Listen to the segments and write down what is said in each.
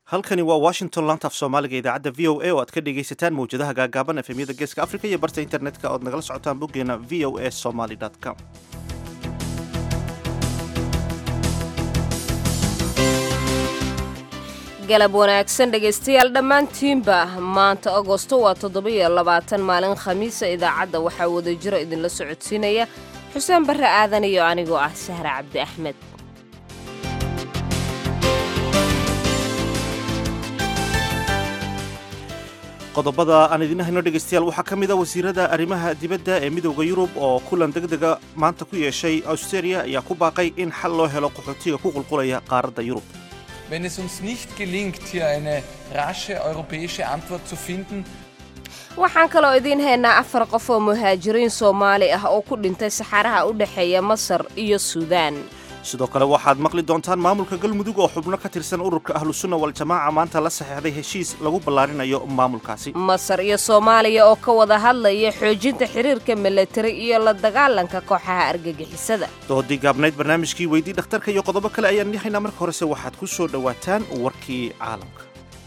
halkani waa washington lantaaf soomaaliga idaacadda v o a oo aad ka dhegaysataan mawjadaha gaagaaban efemyada geeska africa iyo barta internetka ood nagala socotaan boggeena v o a somaly com galab wanaagsan dhegaystayaal dhammaantiinba maanta agosto waa toddoba-iyo labaatan maalin khamiisa idaacadda waxaa wadajiro idinla socodsiinaya xuseen barre aadan iyo anigoo ah sahra cabdi axmed qodobada aan idiin hayno dhegaystayaal waxaa ka mid a wasiirada arrimaha dibadda ee midowda yurub oo kulan degdega maanta ku yeeshay australia ayaa ku baaqay in xal loo helo qaxootiga ku qulqulaya qaaradda yurub Wenn es uns nicht gelingt, hier eine rasche europäische Antwort zu finden, waxaan kaloo idiin haynaa afar qof oo muhaajiriin soomaali ah oo ku dhintay saxaraha u dhexeeya masar iyo suudaan sidoo kale waxaad maqli doontaan maamulka galmudug oo xubno ka tirsan ururka ahlusunna waljamaaca maanta la saxeexday heshiis lagu ballaarinayo maamulkaasi masar iyo soomaaliya oo ka wada hadlaya xoojinta xiriirka milatari iyo la dagaalanka kooxaha argagixisada doodii gaabnayd barnaamijkii weydii dhakhtarka iyo qodobo kale ayaan haynaa marka horese waxaad ku soo dhowaataan warkii caalamka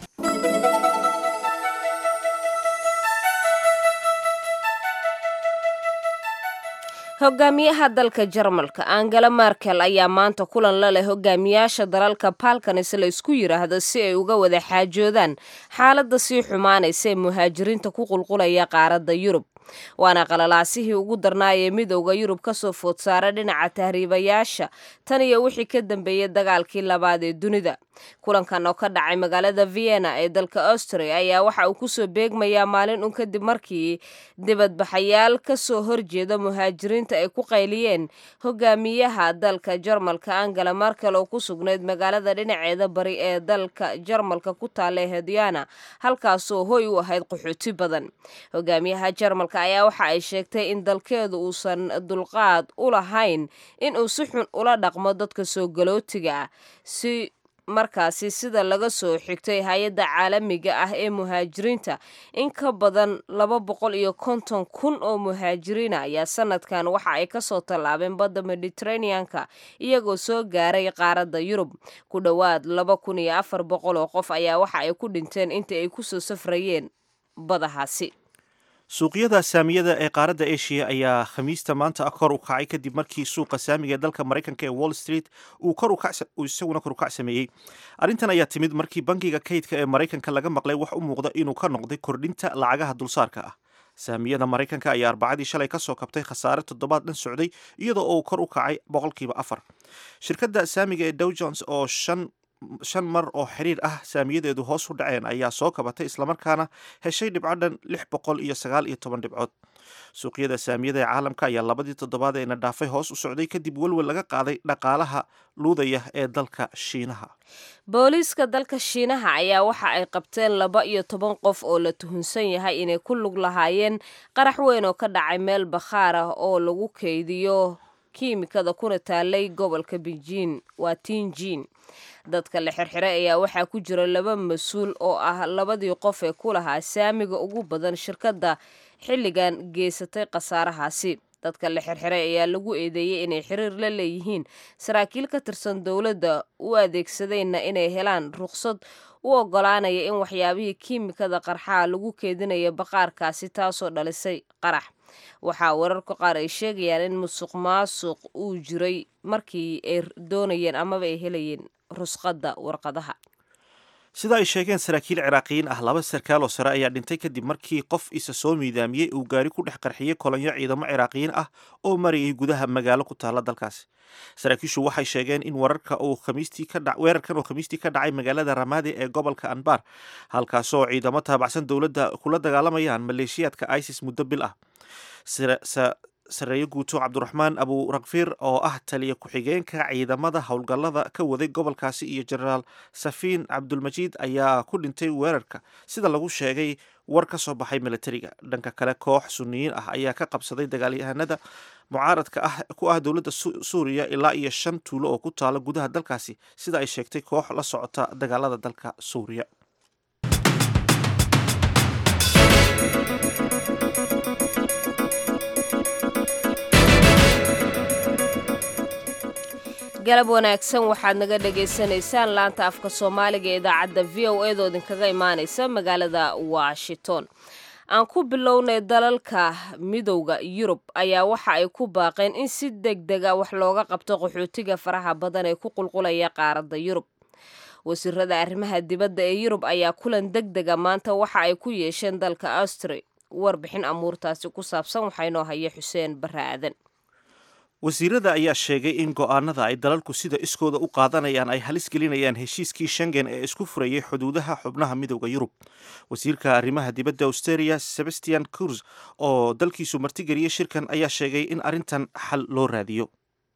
hogaamiyaha dalka jarmalka angela markel ayaa maanta kulan la leh hogaamiyaasha dalalka balkanis la isku yidhaahdo si ay uga wada xaajoodaan xaaladda sii xumaanaysa ee muhaajiriinta ku qulqulaya qaaradda yurub waana qalalaasihii ugu darnaayee midowda yurub ka soo food saara dhinaca tahriibayaasha tan iyo wixii ka dambeeyey dagaalkii labaad ee dunida kulankan oo ka dhacay magaalada vienna ee dalka austria ayaa waxa uu kusoo beegmayaa maalin un kadib markii dibadbaxayaal ka soo horjeeda muhaajiriinta ay ku qayliyeen hogaamiyaha dalka jarmalka angela markel oo ku sugnayd magaalada dhinaceeda bari ee dalka jarmalka ku taalla hediana halkaasoo hoy u ahayd qaxooti badan hogaamiyaha jarmalka ayaa waxa ay sheegtay in dalkeedu uusan dulqaad u lahayn in uu si xun ula dhaqmo dadka soo galootiga ah si markaasi sida laga soo xigtay hay-adda caalamiga ah ee muhaajiriinta in ka badan laba boqol iyo konton kun oo muhaajiriina ayaa sanadkan waxa ay kasoo tallaabeen badda mediteraneanka iyagoo soo gaaray qaaradda yurub ku dhowaad laba kun iyo afar boqol oo qof ayaa waxa ay ku dhinteen intii ay kusoo safrayeen badahaasi suuqyada saamiyada ee qaaradda asia ayaa khamiista maanta kor u kacay kadib markii suuqa saamiga ee dalka maraykanka ee wall street uu isaguna kor u kac sameeyey arrintan ayaa timid markii bangiga kaydka ee maraykanka laga maqlay wax u muuqda inuu ka noqday kordhinta lacagaha dulsaarka ah saamiyada maraykanka ayaa arbacadii shalay ka soo kabtay khasaare toddobaad dhan socday iyadoo uu kor u kacay boqolkiiba afar shirkadda saamiga ee dow jones oo shan shan mar oo xiriir ah saamiyadeedu hoos u dhaceen ayaa soo kabatay islamarkaana heshay dhibco dhan lix boqol iyo sagaal iyo toban dhibcood suuqyada saamiyada ee caalamka ayaa labadii toddobaad eena dhaafay hoos u socday kadib welwel laga qaaday dhaqaalaha luudaya ee dalka shiinaha booliiska dalka shiinaha ayaa waxa ay qabteen laba iyo toban qof oo la tuhunsan yahay inay ku lug lahaayeen qarax weyn oo ka dhacay meel bakhaar ah oo lagu keydiyo kiimikada kuna taalay gobolka beijing waa tiinjin dadka la xirxiray ayaa waxaa ku jira laba mas-uul oo ah labadii qof ee ku lahaa saamiga ugu badan shirkadda xilligan geysatay khasaarahaasi dadka la xirxiray ayaa lagu eedeeyey inay xiriir la leeyihiin saraakiil ka tirsan dowladda u adeegsadeenna inay helaan ruqsad u ogolaanaya in waxyaabihii kiimikada qarxaa lagu keedinayo baqaarkaasi taasoo dhalisay qarax waxaa wararka qaar ay sheegayaan in musuq maasuq uu jiray markii ay doonayeen amaba ay helayeen rusqadda warqadaha sida ay sheegeen saraakiil ciraaqiyiin ah laba sarkaal oo sare ayaa dhintay kadib markii qof isa soo miidaamiyey uu gaari ku dhex qarxiyey kolonyo ciidamo ciraaqiyiin ah oo marayay gudaha magaalo ku taalla dalkaasi saraakiishu waxay sheegeen in wararka uu khamiistii ka dha weerarkan oo khamiistii ka dhacay magaalada ramaadi ee gobolka anbar halkaasoo ciidamo taabacsan dowladda kula dagaalamayaan maleeshiyaadka isis muddo bil ah sareeyo guuto cabdiraxmaan aburakfir oo ah taliya ku-xigeenka ciidamada howlgallada ka waday gobolkaasi iyo jenaraal safiin cabdulmajiid ayaa ku dhintay weerarka sida lagu sheegay war ka soo baxay milatariga dhanka kale koox suniyiin ah ayaa ka qabsaday dagaalyahanada mucaaradka ah ku ah dowladda suuriya ilaa iyo shan tuulo oo ku taala gudaha dalkaasi sida ay sheegtay koox la socota dagaalada dalka suuriya galab wanaagsan waxaad naga dhagaysanaysaan laanta afka soomaaliga ee idaacadda v o eedoo idinkaga imaanaysa magaalada washington aan ku bilownay dalalka midowda yurub ayaa waxa ay ku baaqeen in si deg dega wax looga qabto qaxootiga faraha badan ee ku qulqulaya qaaradda yurub wasiirada arrimaha dibadda ee yurub ayaa kulan deg dega maanta waxa ay ku yeesheen dalka austri warbixin amuurtaasi ku saabsan waxaa inoo haya xuseen barre aadan wasiirada ayaa sheegay in go'aanada ay dalalku sida iskooda u qaadanayaan ay halis gelinayaan heshiiskii shengen ee isku furayay xuduudaha xubnaha midowda yurub wasiirka arrimaha dibadda australia sebastian kurs oo dalkiisu martigeliyey shirkan ayaa sheegay in arrintan xal loo raadiyo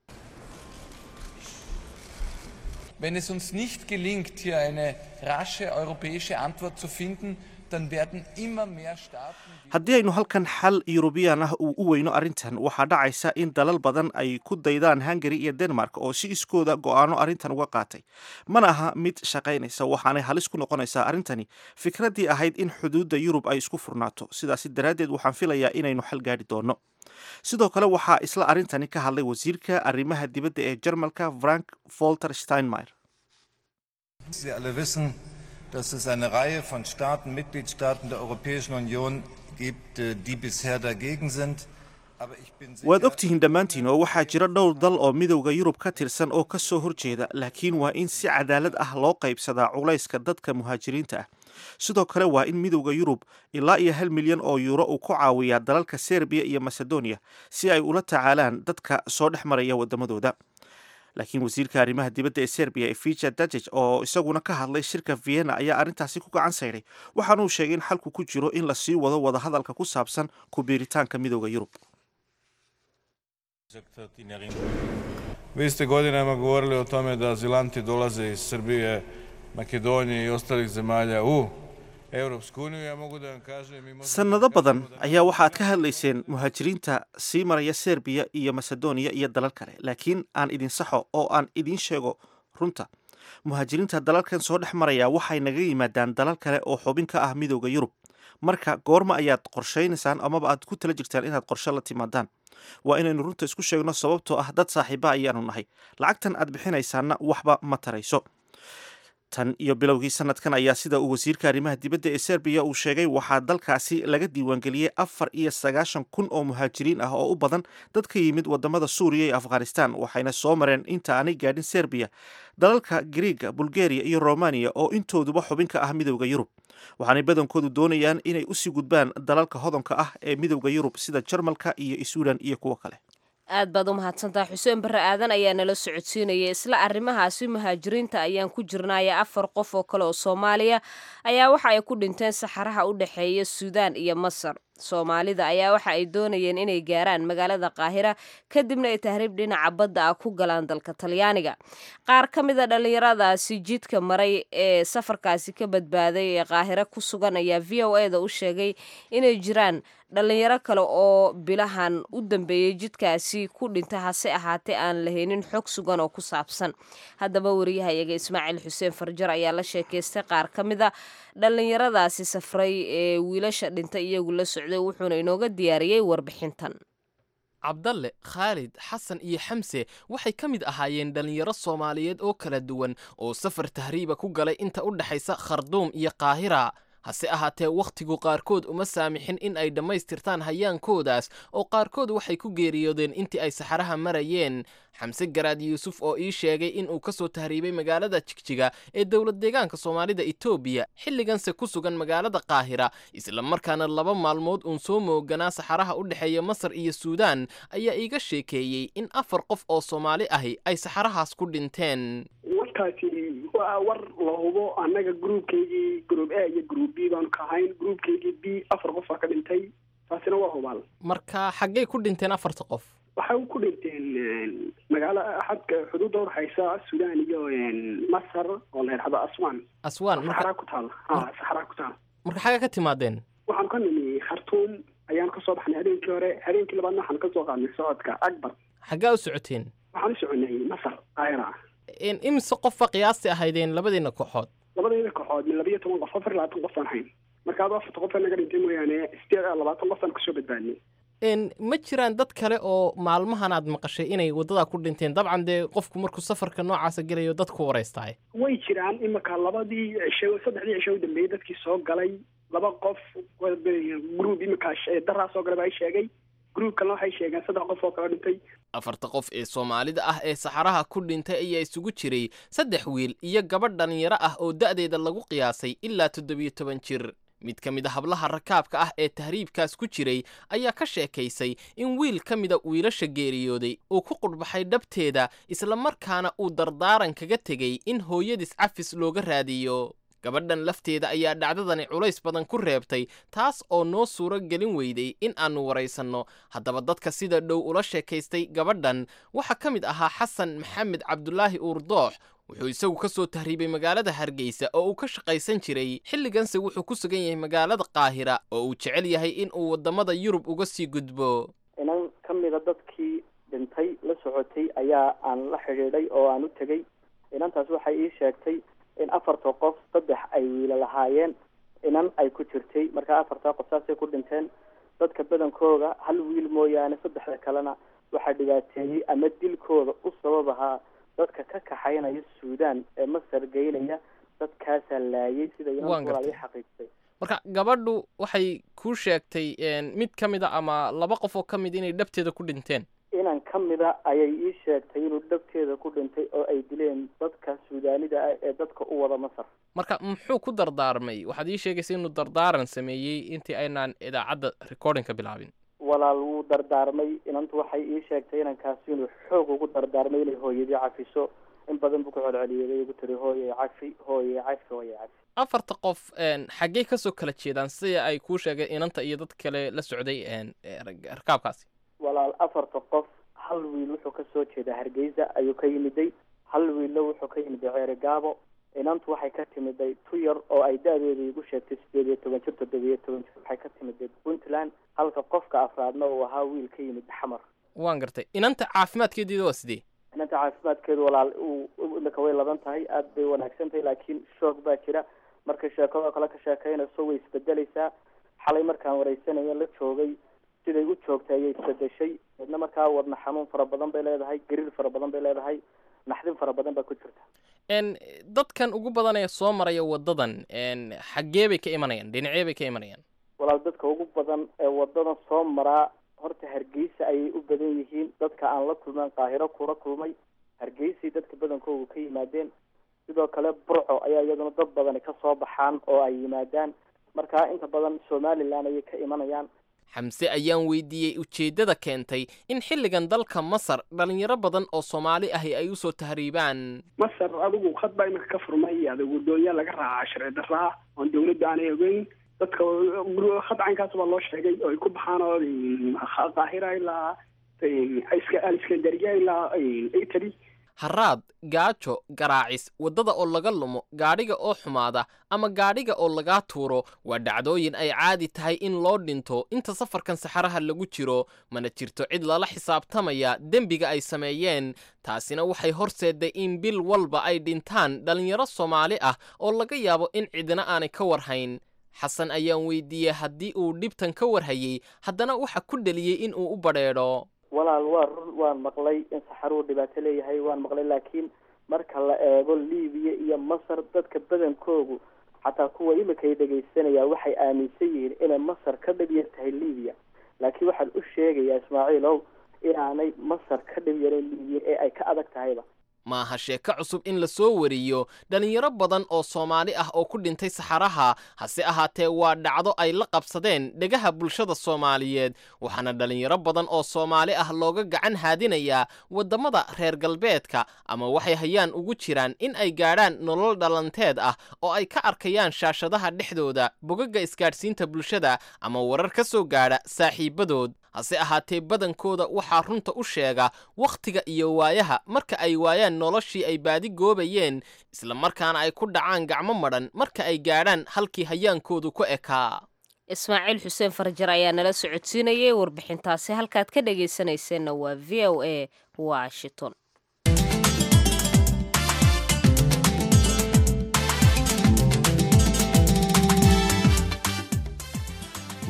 Wenn es uns nicht gelingt, hier eine rasche europäische Antwort zu finden, dann werden immer mehr Staaten. haddii aynu halkan xal yurubiyan ah uu u weyno arrintan waxaa dhacaysa in dalal badan ay ku daydaan hungari iyo denmark oo si iskooda go'aano arrintan uga qaatay mana aha mid shaqaynaysa waxaanay halis ku noqonaysaa arrintani fikraddii ahayd in xuduudda yurub ay isku furnaato sidaasi daraaddeed waxaan filayaa inaynu xal gaadhi doonno sidoo kale waxaa isla arrintani ka hadlay wasiirka arrimaha dibadda ee jarmalka frank volter steinmeier Sie alle wissen, dass es eine Reihe von Staaten, Mitgliedstaaten der Europäischen Union gibt, äh, die bisher dagegen sind. Aber ich bin waad sicher, ogtihiin dhammaantiin oo waxaa jira dhowr dal oo midowda yurub ka tirsan oo ka soo horjeeda laakiin waa in si cadaalad ah loo qaybsadaa culayska dadka muhaajiriinta ah sidoo kale waa in midowda yurub ilaa iyo hal milyan oo yuuro uu ku caawiyaa dalalka serbiya iyo macedonia si ay ula tacaalaan dadka soo dhex maraya waddamadooda laakiin wasiirka arrimaha dibadda ee serbiya efija dajej oo isaguna ka hadlay shirka vienna ayaa arrintaasi ku gacan sayday waxaanuu sheegay in xalku ku jiro in lasii wado wadahadalka ku saabsan ku biiritaanka midowda yurub Vi ste godinama govorili o tome da azilanti dolaze iz Srbije, Makedonije i ostalih zemalja u Europsku uniju. Ja mogu da vam kažem... mi možemo sannado da badan kažemo da- ayaa waxaad ka hadlayseen muhaajiriinta sii maraya serbiya iyo macedonia iyo dalal kale laakiin aan idin saxo oo aan idiin sheego runta muhaajiriinta dalalkan soo dhex maraya waxay naga yimaadaan dalal kale oo xubin ka ah midowda yurub marka goorma ayaad qorshaynaysaan amaba aad ku tala jirtaan inaad qorshe la timaadaan waa inaynu runta isku sheegno sababtoo ah dad saaxiiba ayaanu nahay lacagtan aad bixinaysaanna waxba ma tarayso tan iyo bilowgii sanadkan ayaa sida uu wasiirka arrimaha dibadda ee serbiya uu sheegay waxaa dalkaasi laga diiwaangeliyey afar iyo sagaashan kun oo muhaajiriin ah oo u badan dad ka yimid wadamada suuriya iyo afghanistan waxayna soo mareen inta aanay gaadhin serbiya dalalka griiga bulgaria iyo romaniya oo intooduba xubin ka ah midowda yurub waxaanay badankoodu doonayaan inay usii gudbaan dalalka hodanka ah ee midowda yurub sida jarmalka iyo sweden iyo kuwo kale aad baad u mahadsantaha xuseen barre aadan ayaa nala socodsiinaya isla arrimahaasi muhaajiriinta ayaan ku jirnaya afar qof oo kale oo soomaaliya ayaa waxa ay ku dhinteen saxaraha u dhexeeya suudaan iyo masar soomaalida ayaa waxa ay doonayeen inay gaaraan magaalada qaahira kadibna ay tahriib dhinaca badda ah ku galaan dalka talyaaniga qaar ka mid a dhallinyaradaasi jidka maray ee safarkaasi ka badbaaday ee qaahiro ku sugan ayaa v o e da u sheegay inay jiraan dhallinyaro kale oo bilahan u dambeeyey jidkaasi ku dhinta hase ahaatee aan lahaynin xog sugan oo ku saabsan haddaba wariyahayaga ismaaciil xuseen farjar ayaa la sheekaystay qaar ka mid a dhallinyaradaasi safray ee wiilasha dhintay iyagu la socday wuxuuna inooga diyaariyey warbixintan cabdalle khaalid xasan iyo xamse waxay ka mid ahaayeen dhallinyaro soomaaliyeed oo kala duwan oo safar tahriiba ku galay inta u dhexaysa kharduum iyo qaahira hase ahaatee wakhtigu qaarkood uma saamixin in ay dhammaystirtaan hayaankoodaas oo qaarkood waxay ku geeriyoodeen intii ay saxaraha marayeen xamse garaad yuusuf oo ii sheegay in uu ka soo tahriibay magaalada jigjiga ee dowlad deegaanka soomaalida etoobiya xilliganse ku sugan magaalada qaahira islamarkaana laba maalmood uun soo mooganaa saxaraha u dhexeeya masar iyo suudaan ayaa iiga sheekeeyey in afar qof oo soomaali ahi ay saxarahaas ku dhinteen warkaasi waa war la hubo annaga groupkaygii group a iyo group b baanu ka ahayn groupkaygii b afar qof baa ka dhintay taasina waa hubaal marka xaggay ku dhinteen afarta qof waxay ku dhinteen magaalo xadka xuduudda udhexaysa suudaan iyo masar oo la yidhahdo aswan aswaan saxaraa marka ku taal ha saxaraa ku taal marka xagga ka timaadeen waxaanu ka nimi khartuum ayaanu kasoo baxnay habeenkii hore habeenkii labaadna waxaanu kasoo qaadnay socodka akbar xaggaa u socoteen waxaan u soconay masar ayra In- imise qofba qiyaasti ahaydeen labadiina kooxood labadayda kooxood min labiyo toban qof afar iyo labaatan qof aan hayn marka adu afarta qof naga dhintay mooyaane sideed iyo labaatan qof aan kasoo badbaadnay ma jiraan dad kale oo maalmahan aad maqashay inay waddadaa ku dhinteen dabcan dee qofku markuu safarka noocaasa gelayo dadku waraystaay way jiraan imika labadii cisho saddexdii cisho u dambeeyey dadkii soo galay laba qof group imika daraa soo galay baa sheegay gruub kalena waxay sheegeen saddex qof oo kala dhintay afarta qof ee soomaalida ah ee saxaraha ku dhintay ayaa isugu jiray saddex wiil iyo gabadh dhalinyaro ah oo da'deeda lagu qiyaasay ilaa toddobiyo toban jir mid ka mid a hablaha rakaabka ah ee tahriibkaas ku jiray ayaa ka sheekaysay in wiil ka mida wiilasha geeriyooday uu ku qudhbaxay dhabteeda islamarkaana uu dardaaran kaga tegey in hooyadiis cafis looga raadiyo gabadhan lafteeda ayaa dhacdadani culays badan ku reebtay taas oo noo suuro gelin weyday in aannu waraysanno haddaba dadka sida dhow ula sheekaystay gabadhan waxaa ka mid ahaa xasan maxamed cabdulaahi uurdoox wuxuu isagu ka soo tahriibay magaalada hargeysa oo uu ka shaqaysan jiray xilliganse wuxuu ku sugan yahay magaalada qaahira oo uu jecel yahay in uu waddamada yurub uga sii gudbo inan ka mida dadkii dhintay la socotay ayaa aan la xidhiidhay oo aan u tegey inantaas waxay ii sheegtay in afarta qof saddex ay wiila lahaayeen inan ay ku jirtay markaa afartaa qof saasay ku dhinteen dadka badankooda hal wiil mooyaane saddexda kalena waxaa dhibaateeyey ama dilkooda u sabab ahaa dadka ka kaxaynaya suudaan ee masar geynaya dadkaasaa laayay sida inanwalaal ii xaqiijtay marka gabadhu waxay kuu sheegtay mid ka mid a ama laba qof oo ka mid inay dhabteeda ku dhinteen inan ka mida ayay ii sheegtay inuu dhabteeda ku dhintay oo ay dileen dadka suudaanida ah ee dadka u wada masar marka muxuu ku dardaarmay waxaad ii sheegaysa inuu dardaaran sameeyey intii aynaan idaacadda recordingka bilaabin walaal wuu dardaarmay inantu waxay ii sheegtay inankaasi inuu xoog ugu dardaarmay inay hooyadii cafiso in badan buu ku celceliyay igu tiri hooye cafi hooye cafi hooye cafi afarta qof xaggey kasoo kala jeedaan sida ay kuu sheegeen inanta iyo dad kale la socday rakaabkaasi walaal afarta qof hal wiil wuxuu ka soo jeedaa hargeysa ayuu ka yimiday hal wiilla wuxuu ka yimiday ceere gaabo inantu waxay ka timiday tu yar oo ay da-deeda igu sheegtay sideed iyo toban jir toddobiyo toban jir waxay ka timiday puntland halka qofka afraadna uu ahaa wiil ka yimid xamar waan gartay inanta caafimaadkeediida waa sidee inanta caafimaadkeedu walaal imika way laban tahay aada bay wanaagsan tahay laakiin shoog baa jira markay sheekadoo kale ka sheekaynayso way isbedelaysaa xalay markaan waraysanayo la joogay siday u joogtay ayay isbedeshay midna markaa wadna xanuun fara badan bay leedahay gariir fara badan bay leedahay naxdin fara badan baa ku jirta dadkan ugu badan ee soo maraya waddadan xaggee bay ka imanayaan dhinacee bay ka imanayaan walaal dadka ugu badan ee wadadan soo maraa horta hargeysa ayay u badan yihiin dadka aan la kulmaan qaahiro kula kulmay hargeysay dadka badankoodu ka yimaadeen sidoo kale burco ayaa iyaduna dad badani ka soo baxaan oo ay yimaadaan markaa inta badan somalilan ayay ka imanayaan xamse ayaan weydiiyey ujeeddada keentay in xilligan dalka masar dhalinyaro badan oo soomaali ahi ay usoo tahriibaan masar adigu khad baa iminka ka furmay adigu doonyaa laga raacaa sharci darraa oon dawladda aanay ogeyn dadka khad caynkaas baa loo sheegay oo ay ku baxaan oo qaahira ilaa aliskandariya ilaa italy haraad gaajo garaacis waddada oo laga lumo gaadhiga oo xumaada ama gaadhiga oo lagaa tuuro waa dhacdooyin ay caadi tahay in loo dhinto inta safarkan saxaraha lagu jiro mana jirto cid lala xisaabtamaya dembiga ay sameeyeen taasina waxay horseedday in bil walba ay dhintaan dhallinyaro soomaali ah oo laga yaabo in cidina aanay ka warhayn xasan ayaan weydiiyey haddii uu dhibtan ka warhayey haddana waxa ku dheliyey in uu u badheedho walaal waa run waan maqlay in saxaruu dhibaato leeyahay waan maqlay laakiin marka la eego libiya iyo masar dadka badankoogu xataa kuwa imika ay dhegaysanaya waxay aaminsan yihiin inay masar ka dhib yar tahay libiya laakiin waxaan u sheegayaa ismaaciilow inaanay masar ka dhib yarin libiya ee ay ka adag tahayba maaha sheeko cusub in la soo wariyo dhalinyaro badan oo soomaali ah oo ku dhintay saxaraha hase ahaatee waa dhacdo ay la qabsadeen dhegaha bulshada soomaaliyeed waxaana dhalinyaro badan oo soomaali ah looga gacan haadinayaa waddamada reer galbeedka ama waxay hayaan ugu jiraan in ay gaadhaan nolol dhalanteed ah oo ay ka arkayaan shaashadaha dhexdooda bogaga isgaadhsiinta bulshada ama warar ka soo gaadha saaxiibadood hase ahaatee badankooda waxaa runta u sheega wakhtiga iyo waayaha marka ay waayaan noloshii ay baadi goobayeen isla markaana ay ku dhacaan gacmo madhan marka ay gaadhaan halkii hayaankoodu ku ekaa ismaaciil xuseen farjar ayaa nala socodsiinayay warbixintaasi halkaad ka dhagaysanayseena waa v o a washington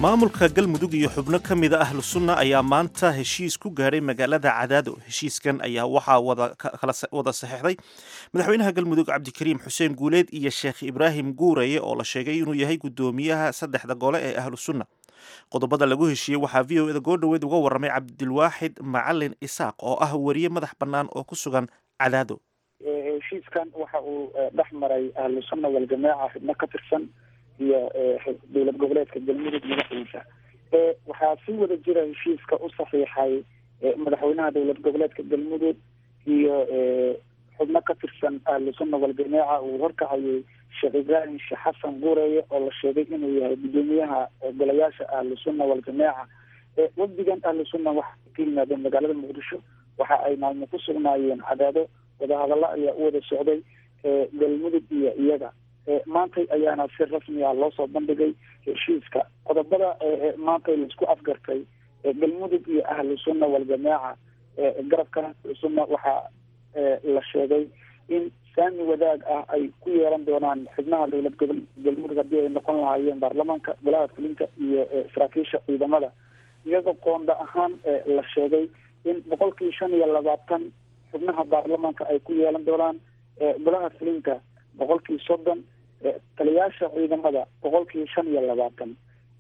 maamulka galmudug iyo xubno ka mida ahlu sunna ayaa maanta heshiis ku gaadhay magaalada cadaado heshiiskan ayaa waxaa wada saxeixday madaxweynaha galmudug cabdikariim xuseen guuleed iyo sheekh ibraahim guuraye oo la sheegay inuu yahay guddoomiyaha saddexda gole ee ahlu sunna qodobada lagu heshiiyey waxaa v o eda goordhoweed uga warramay cabdilwaaxid macalin isaaq oo ah wariye madax bannaan oo ku sugan cadaado heshiiskan waxa uu dhex maray ahlu sunna waljamaaca xubno ka tirsan iyo dowlad goboleedka galmudug madaxiisa waxaa si wada jira heshiiska u saxiixay madaxweynaha dowlad goboleedka galmudug iyo xubno ka tirsan ahlu sunna waljamaaca uu horkacayay sheekh ibraahim sheekh xasan guureeye oo la sheegay inuu yahay guddoomiyaha golayaasha ahlu sunna waljamaaca wafdigan ahlu sunna waxay ka yimaadeen magaalada muqdisho waxa ay maalmo ku sugnaayeen cadaado wadahadallo ayaa u wada socday galmudug iyo iyaga maantay ayaana si rasmi ah loo soo bandhigay heshiiska qodobada maantay laisku afgartay galmudug iyo ahlu sunna waljamaaca garabka ahlu sunna waxaa la sheegay in saami wadaag ah ay ku yeelan doonaan xubnaha dowlad gobol galmudug haddii ay noqon lahaayeen baarlamaanka golaha fulinka iyo saraakiisha ciidamada iyadoo qoonda ahaan la sheegay in boqolkii shan iyo labaatan xubnaha baarlamaanka ay ku yeelan doonaan golaha fulinka boqolkii soddon taliyaasha ciidamada boqolkii shan iyo labaatan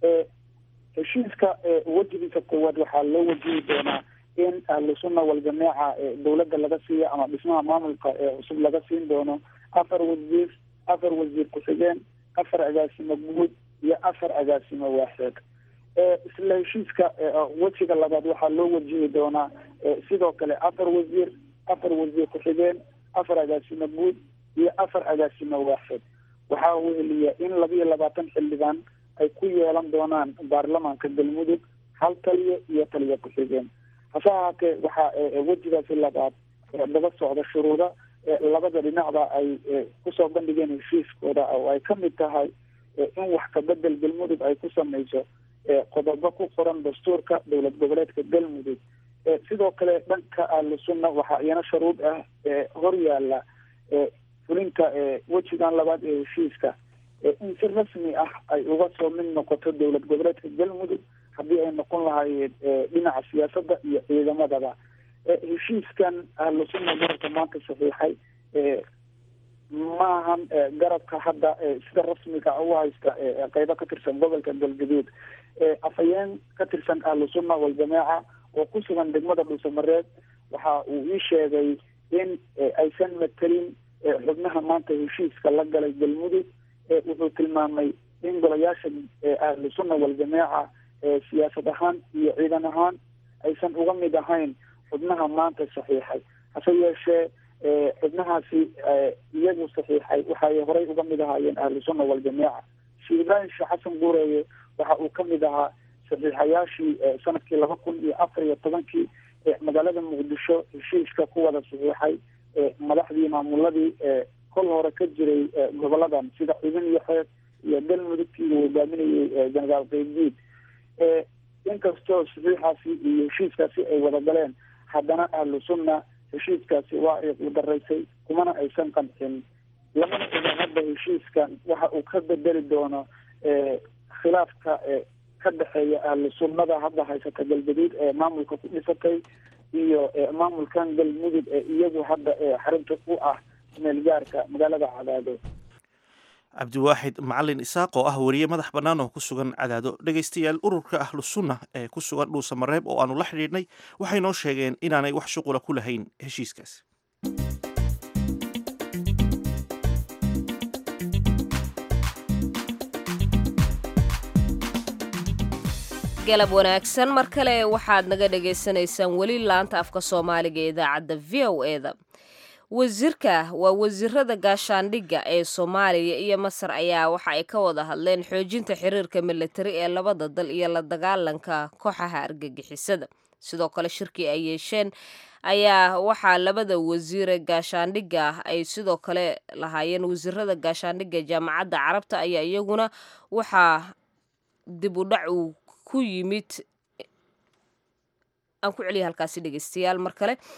heshiiska wejigiisa koowaad waxaa loo wajihi doonaa in ahlu sunna waljamaaca dowladda laga siiyo ama dhismaha maamulka cusub laga siin doono afar wasiir afar wasiir ku-xigeen afar agaasimo guud iyo afar agaasimo waaxeed isla heshiiska wejiga labaad waxaa loo wajihi doonaa sidoo kale afar wasiir afar wasiir ku-xigeen afar agaasimo guud iyo afar agaasimo waaxeed waxaa weheliya in laba iyo labaatan xildhibaan ay ku yeelan doonaan baarlamaanka galmudug hal taliyo iyo taliyo ku-xigeen hase ahaatee waxaa wejigaasi labaad daba socda shuruuda labada dhinacba ay kusoo bandhigeen heshiiskooda oo ay kamid tahay in wax kabedel galmudug ay ku samayso qodobo ku qoran dastuurka dowlad goboleedka galmudug sidoo kale dhanka ahlu sunna waxaa iyana shuruud ah hor yaala fulinta wejigan labaad ee heshiiska in si rasmi ah ay uga soo mid noqoto dowlad goboleedka galmudug haddii ay noqon lahaayeen dhinaca siyaasadda iyo ciidamadaba heshiiskan ahlu sunna garabka maanta saxiixay maahan garabka hadda sida rasmiga u haysta qeybo ka tirsan gobolka galgaduud afhayeen ka tirsan ahlu sunna waljamaaca oo ku sugan degmada dhuusamareed waxa uu ii sheegay in aysan matelin xubnaha maanta heshiiska la galay galmudug wuxuu tilmaamay in golayaasha ahlu sunna waljamaaca siyaasad ahaan iyo ciidan ahaan aysan uga mid ahayn xubnaha maanta saxiixay hase yeeshee xubnahaasi iyagu saxiixay waxay horey uga mid ahaayeen ahlu sunna waljamaaca sheekh ibraahim sheekh xasan guureeye waxa uu kamid ahaa saxiixayaashii sanadkii laba kun iyo afar iyo tobankii magaalada muqdisho heshiiska ku wada saxiixay madaxdii maamuladii kol hore ka jiray goboladan sida ciidan iyo xeeb iyo galmudugtii uu hogaaminayay jenaraal qeybdiid inkastoo saxiixaasi iyo heshiiskaasi ay wada galeen haddana ahlu sunna heshiiskaasi waa ay qudaraysay kumana aysan qancin lamana oga hadda heshiiskan waxa uu ka bedeli doono khilaafka ka dhexeeya ahlu sunnada hadda haysata galgaduud ee maamulka ku dhisatay iyo maamulkan galmudug ee iyagu hadda xarinta u ah meelgaarka magaalada cadaado cabdiwaaxid macalin isaaq oo ah wariye madax bannaan oo ku sugan cadaado dhegaystayaal ururka ahlu sunna ee ku sugan dhuusamareeb oo aanu la xidhiidhnay waxay noo sheegeen inaanay wax shuqula ku lahayn heshiiskaas galab wanaagsan mar kale waxaad naga dhagaysanaysaan weli laanta afka soomaaliga ee idaacadda v o eda wasiirka waa wasiirada gaashaandhigga ee soomaaliya iyo masar ayaa waxa ay ka wada hadleen xoojinta xiriirka militari ee labada dal iyo la dagaalanka kooxaha argagixisada sidoo kale shirkii ay yeesheen ayaa waxaa labada wasiire gaashaandhigga ay sidoo kale lahaayeen wasiirada gaashaandhigga jaamacadda carabta ayaa iyaguna waxaa dib u dhac uu ku yimid aan ku celiya halkaasi dhegeystayaal mar kale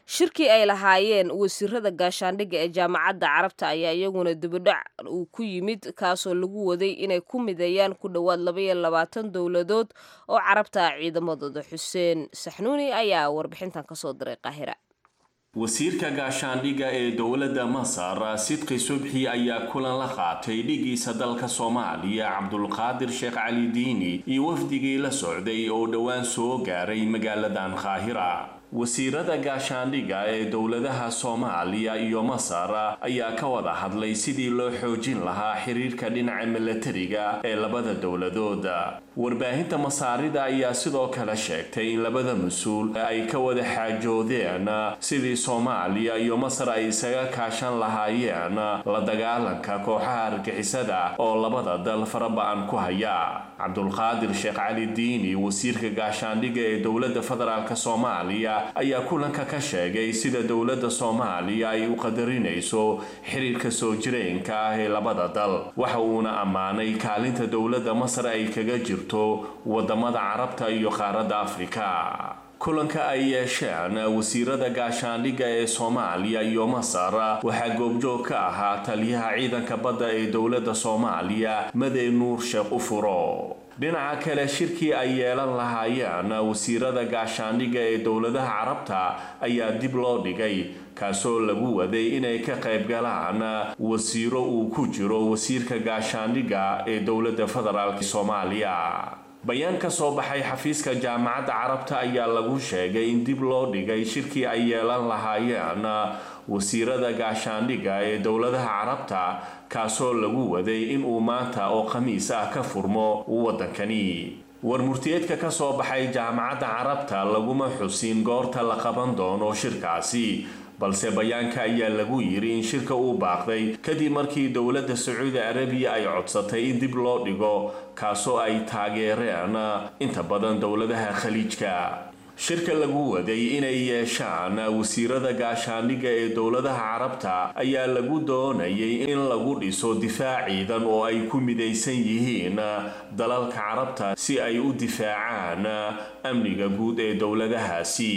shirkii ay lahaayeen wasiirada gaashaandhigga ee jaamacadda carabta ayaa iyaguna dibidhac uu ku yimid kaasoo lagu waday inay ku mideeyaan ku dhowaad labaiyo labaatan dowladood oo carabta ah ciidamadooda xuseen saxnuuni ayaa warbixintan kasoo diray qaahira wasiirka gaashaandhigga ee dowladda masar sidqi subxi ayaa kulan la qaatay dhigiisa dalka soomaaliya cabdulqaadir sheekh cali diini iyo wafdigii la socday oo dhowaan soo gaaray magaaladan qaahira wasiirada gaashaandhigga ee dowladaha soomaaliya iyo masar ayaa ka wada hadlay sidii loo xoojin lahaa xiriirka dhinaca milatariga ee labada dowladood warbaahinta masaarida ayaa sidoo kale sheegtay in labada mas-uul ay ka wada xaajoodeen sidii soomaaliya iyo masar ay isaga kaashan lahaayeen la dagaalanka kooxaha argixisada oo labada dal faraba-an ku haya cabdulqaadir sheekh cali diini wasiirka gaashaandhigga ee dowladda federaalk soomaaliya ayaa kulanka ka sheegay sida dowladda soomaaliya ay u qadarinayso xiriirka soo jireenka ah ee labada dal waxa uuna ammaanay kaalinta dowladda masar ay kaga jirto wadamada carabta iyo qaaradda afrika kulanka ay yeesheen wasiirada gaashaandhigga ee soomaaliya iyo masar waxaa goobjoog ka ahaa taliyaha ciidanka badda ee dowladda soomaaliya madey nuur sheekh ufuro dhinaca kale shirkii ay yeelan lahaayeen wasiirada gaashaandhigga ee dowladaha carabta ayaa dib loo dhigay kaasoo lagu waday inay ka qayb galaan wasiiro uu ku jiro wasiirka gaashaandhigga ee dowladda federaalk soomaaliya bayaan ka soo baxay xafiiska jaamacadda carabta ayaa lagu sheegay in dib loo dhigay shirkii ay yeelan lahaayeen wasiirada gaashaandhigga ee dowladaha carabta kaasoo lagu waday inuu maanta oo khamiis ah ka furmo waddankani war murtiyeedka ka soo baxay jaamacadda carabta laguma xusin goorta la qaban doono shirkaasi balse bayaanka ayaa lagu yiri in shirka uu baaqday kadib markii dowladda sacuudi arabiya ay codsatay in dib loo dhigo kaasoo ay taageereen inta badan dowladaha khaliijka shirka lagu waday inay yeeshaan wasiirada gaashaandhigga ee dowladaha carabta ayaa lagu doonayay in lagu dhiso difaac ciidan oo ay ku midaysan yihiin dalalka carabta si ay u difaacaan amniga guud ee dowladahaasi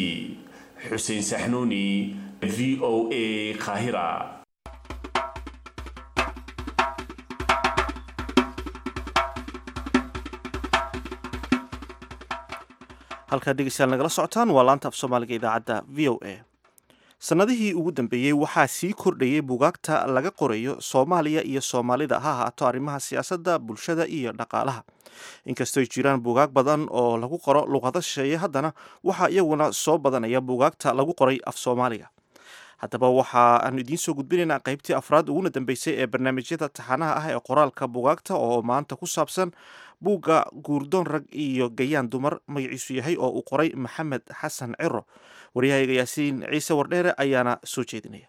xuseen saxnuuni v o a kahira halkaa dhegeystayaal nagala socotaan waa laanta af soomaaliga idaacadda v o a sannadihii ugu dambeeyey waxaa sii kordhayay bugaagta laga qorayo soomaaliya iyo soomaalida ha ahaato arrimaha siyaasadda bulshada iyo dhaqaalaha inkastooy jiraan bugaag badan oo lagu qoro luqado shisheeye haddana waxaa iyaguna soo badanaya bugaagta lagu qoray af soomaaliga haddaba waxa aanu idiin soo gudbinaynaa qaybtii afraad uguna dambeysay ee barnaamijyada taxanaha ah ee qoraalka bugaagta oo maanta ku saabsan buugga guurdoon rag iyo gayaan dumar magaciisu yahay oo uu qoray maxamed xasan ciro waryahayga yaasiin ciise wardheere ayaana soo jeedinaya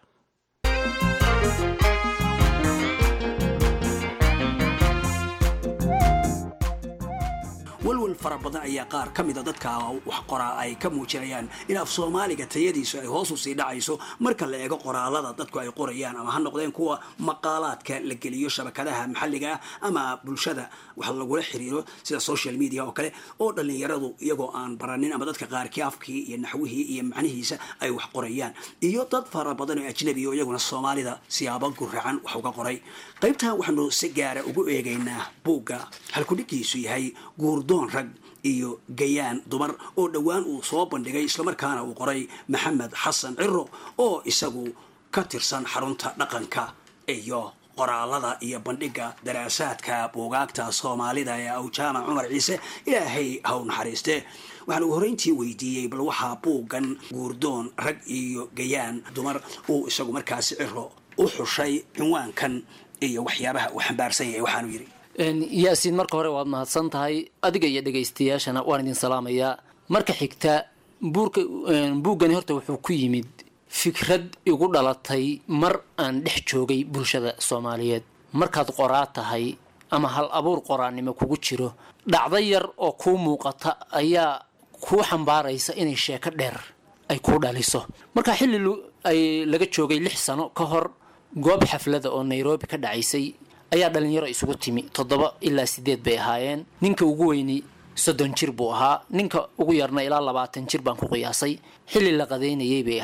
walwal fara badan ayaa qaar ka mida dadka wax qoraa ay ka muujinayaan in af soomaaliga tayadiisu ay hoos u sii dhacayso marka la eego qoraalada dadku ay qorayaan ama ha noqdeen kuwa maqaalaadka la geliyo shabakadaha maxalliga ah ama bulshada wax lagula xiriiro sida social media oo kale oo dhallinyaradu iyagoo aan baranin ama dadka qaarkii afkii iyo naxwihii iyo macnihiisa ay wax qorayaan iyo dad fara badan oo ajnabi oo iyaguna soomaalida siyaabo guracan wax uga qoray qaybtan waxaanu si gaara ugu eegaynaa buugga halkudhigiisu yahay guurdoon rag iyo gayaan dumar oo dhowaan uu soo bandhigay islamarkaana uu qoray maxamed xasan ciro oo isagu ka tirsan xarunta dhaqanka iyo qoraalada iyo bandhigga daraasaadka buugaagta soomaalida ee awjaamac cumar ciise ilaahay haw naxariiste waxaan ugu horreyntii weydiiyey bal waxaa buuggan guurdoon rag iyo gayaan dumar uu isagu markaasi ciro u xushay cinwaankan iyo waxyaabaha uu xambaarsan yahay waxaanu yidhi yaasiin marka hore waad mahadsan tahay adiga iyo dhegaystayaashana waan idin salaamayaa marka xigta buurka buuggani horta wuxuu ku yimid fikrad igu dhalatay mar aan dhex joogay bulshada soomaaliyeed markaad qoraa tahay ama hal abuur qoraannimo kugu jiro dhacdo yar oo kuu muuqata ayaa kuu xambaaraysa inay sheeko dheer ay kuu dhaliso marka xilli ay laga joogay lix sano ka hor goob xaflada oo nairobi ka dhacaysay ayaa dhalinyaro isugu timi toddoba ilaa sideed bay ahaayeen ninka ugu weyni soddon jir buu ahaa ninka ugu yarna ilaa labaatan jir baan ku qiyaasay xilli la qadaynayay bay ahayd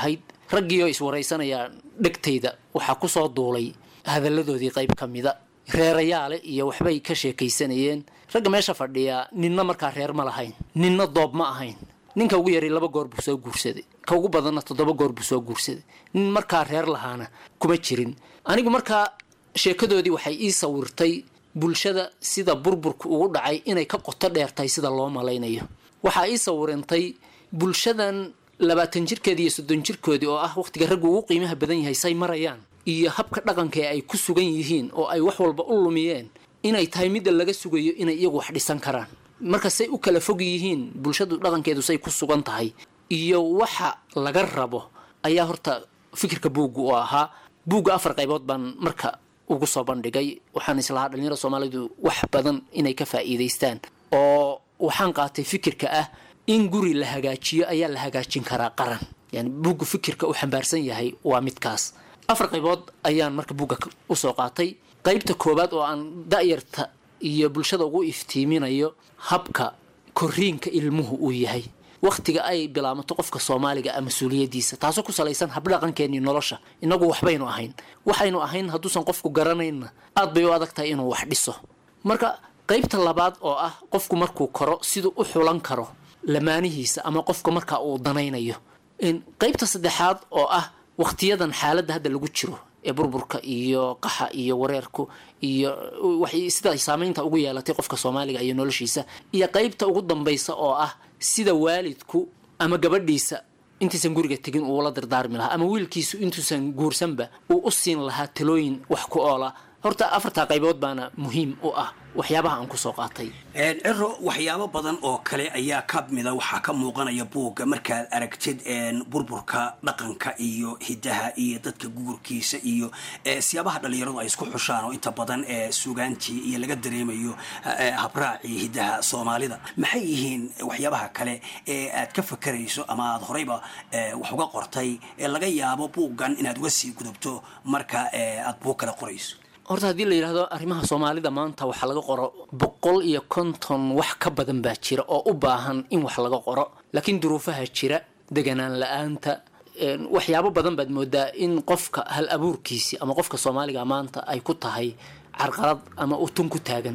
raggii oo iswaraysanaya dhegtayda waxaa kusoo duulay hadalladoodii qayb ka mida reerayaale iyo waxbay ka sheekaysanayeen ragga meesha fadhiya ninna markaa reer ma lahayn ninna doob ma ahayn ninka ugu yaray laba goor buu soo guursaday ka ugu badanna toddoba goor buu soo guursaday nin markaa reer lahaana kuma jirin anigu markaa sheekadoodii waxay ii sawirtay bulshada sida burburka ugu dhacay inay ka qoto dheer tahay sida loo malaynayo waxaa ii sawirantay bulshadan labaatan jirkeedii iyo soddon jirkoodii oo ah wakhtiga raggu ugu qiimaha badan yahay say marayaan iyo habka dhaqanka ee ay ku sugan yihiin oo ay wax walba u lumiyeen inay tahay midda laga sugayo inay iyagu wax dhisan karaan marka say u kala fog yihiin bulshadu dhaqankeedu say ku sugan tahay iyo waxa laga rabo ayaa horta fikirka buugga u ahaa buugga afar qaybood baan marka ugu soo bandhigay waxaan islahaa dhalinyarada soomaalidu wax badan inay ka faa'iidaystaan oo waxaan qaatay fikirka ah in guri la hagaajiyo ayaa la hagaajin karaa qaran yani buugga fikirka u xambaarsan yahay waa midkaas afar qaybood ayaan marka buugga usoo qaatay qaybta koowaad oo aan da'yarta iyo bulshada ugu iftiiminayo habka koriinka ilmuhu uu yahay wakhtiga ay bilaamato qofka soomaaliga a mas-uuliyadiisa taasoo ku salaysan habdhaqankeenii nolosha inagu waxbaynu ahayn waxaynu ahayn hadduusan qofku garanayna aad bay u adag tahay inuu wax dhiso marka qaybta labaad oo ah qofku markuu koro siduu u xulan karo lamaanihiisa ama qofka markaa uu danaynayo qaybta saddexaad oo ah wakhtiyadan xaaladda hadda lagu jiro ee burburka iyo qaxa iyo wareerku iyo waxay sida saameynta ugu yeelatay qofka soomaaliga iyo noloshiisa iyo qaybta ugu dambaysa oo ah sida waalidku ama gabadhiisa intaysan guriga tegin uula dardaarmi lahaa ama wiilkiisu intuusan guursanba uu u siin lahaa talooyin wax ku oola horta afartaa qaybood baana muhiim u ah waxyaabaha aan kusoo qaatay ciro waxyaabo badan oo kale ayaa ka mida waxaa ka muuqanaya buugga markaad aragtid burburka dhaqanka iyo hidaha iyo dadka gugurkiisa iyo siyaabaha dhalinyaradu ay isku xushaan oo inta badan sugaantii iyo laga dareemayo habraacii hidaha soomaalida maxay yihiin waxyaabaha kale ee aad ka fakarayso ama aad horeyba wax uga qortay ee laga yaabo buuggan inaad uga sii gudubto marka aad buug kale qorayso horta haddii la yidhaahdo arrimaha soomaalida maanta waxaa laga qoro boqol iyo konton wax ka badan baa jira oo u baahan in wax laga qoro laakiin duruufaha jira deganaan la-aanta waxyaabo badan baad moodaa in qofka hal abuurkiisi ama qofka soomaaliga maanta ay ku tahay carqalad ama utun ku taagan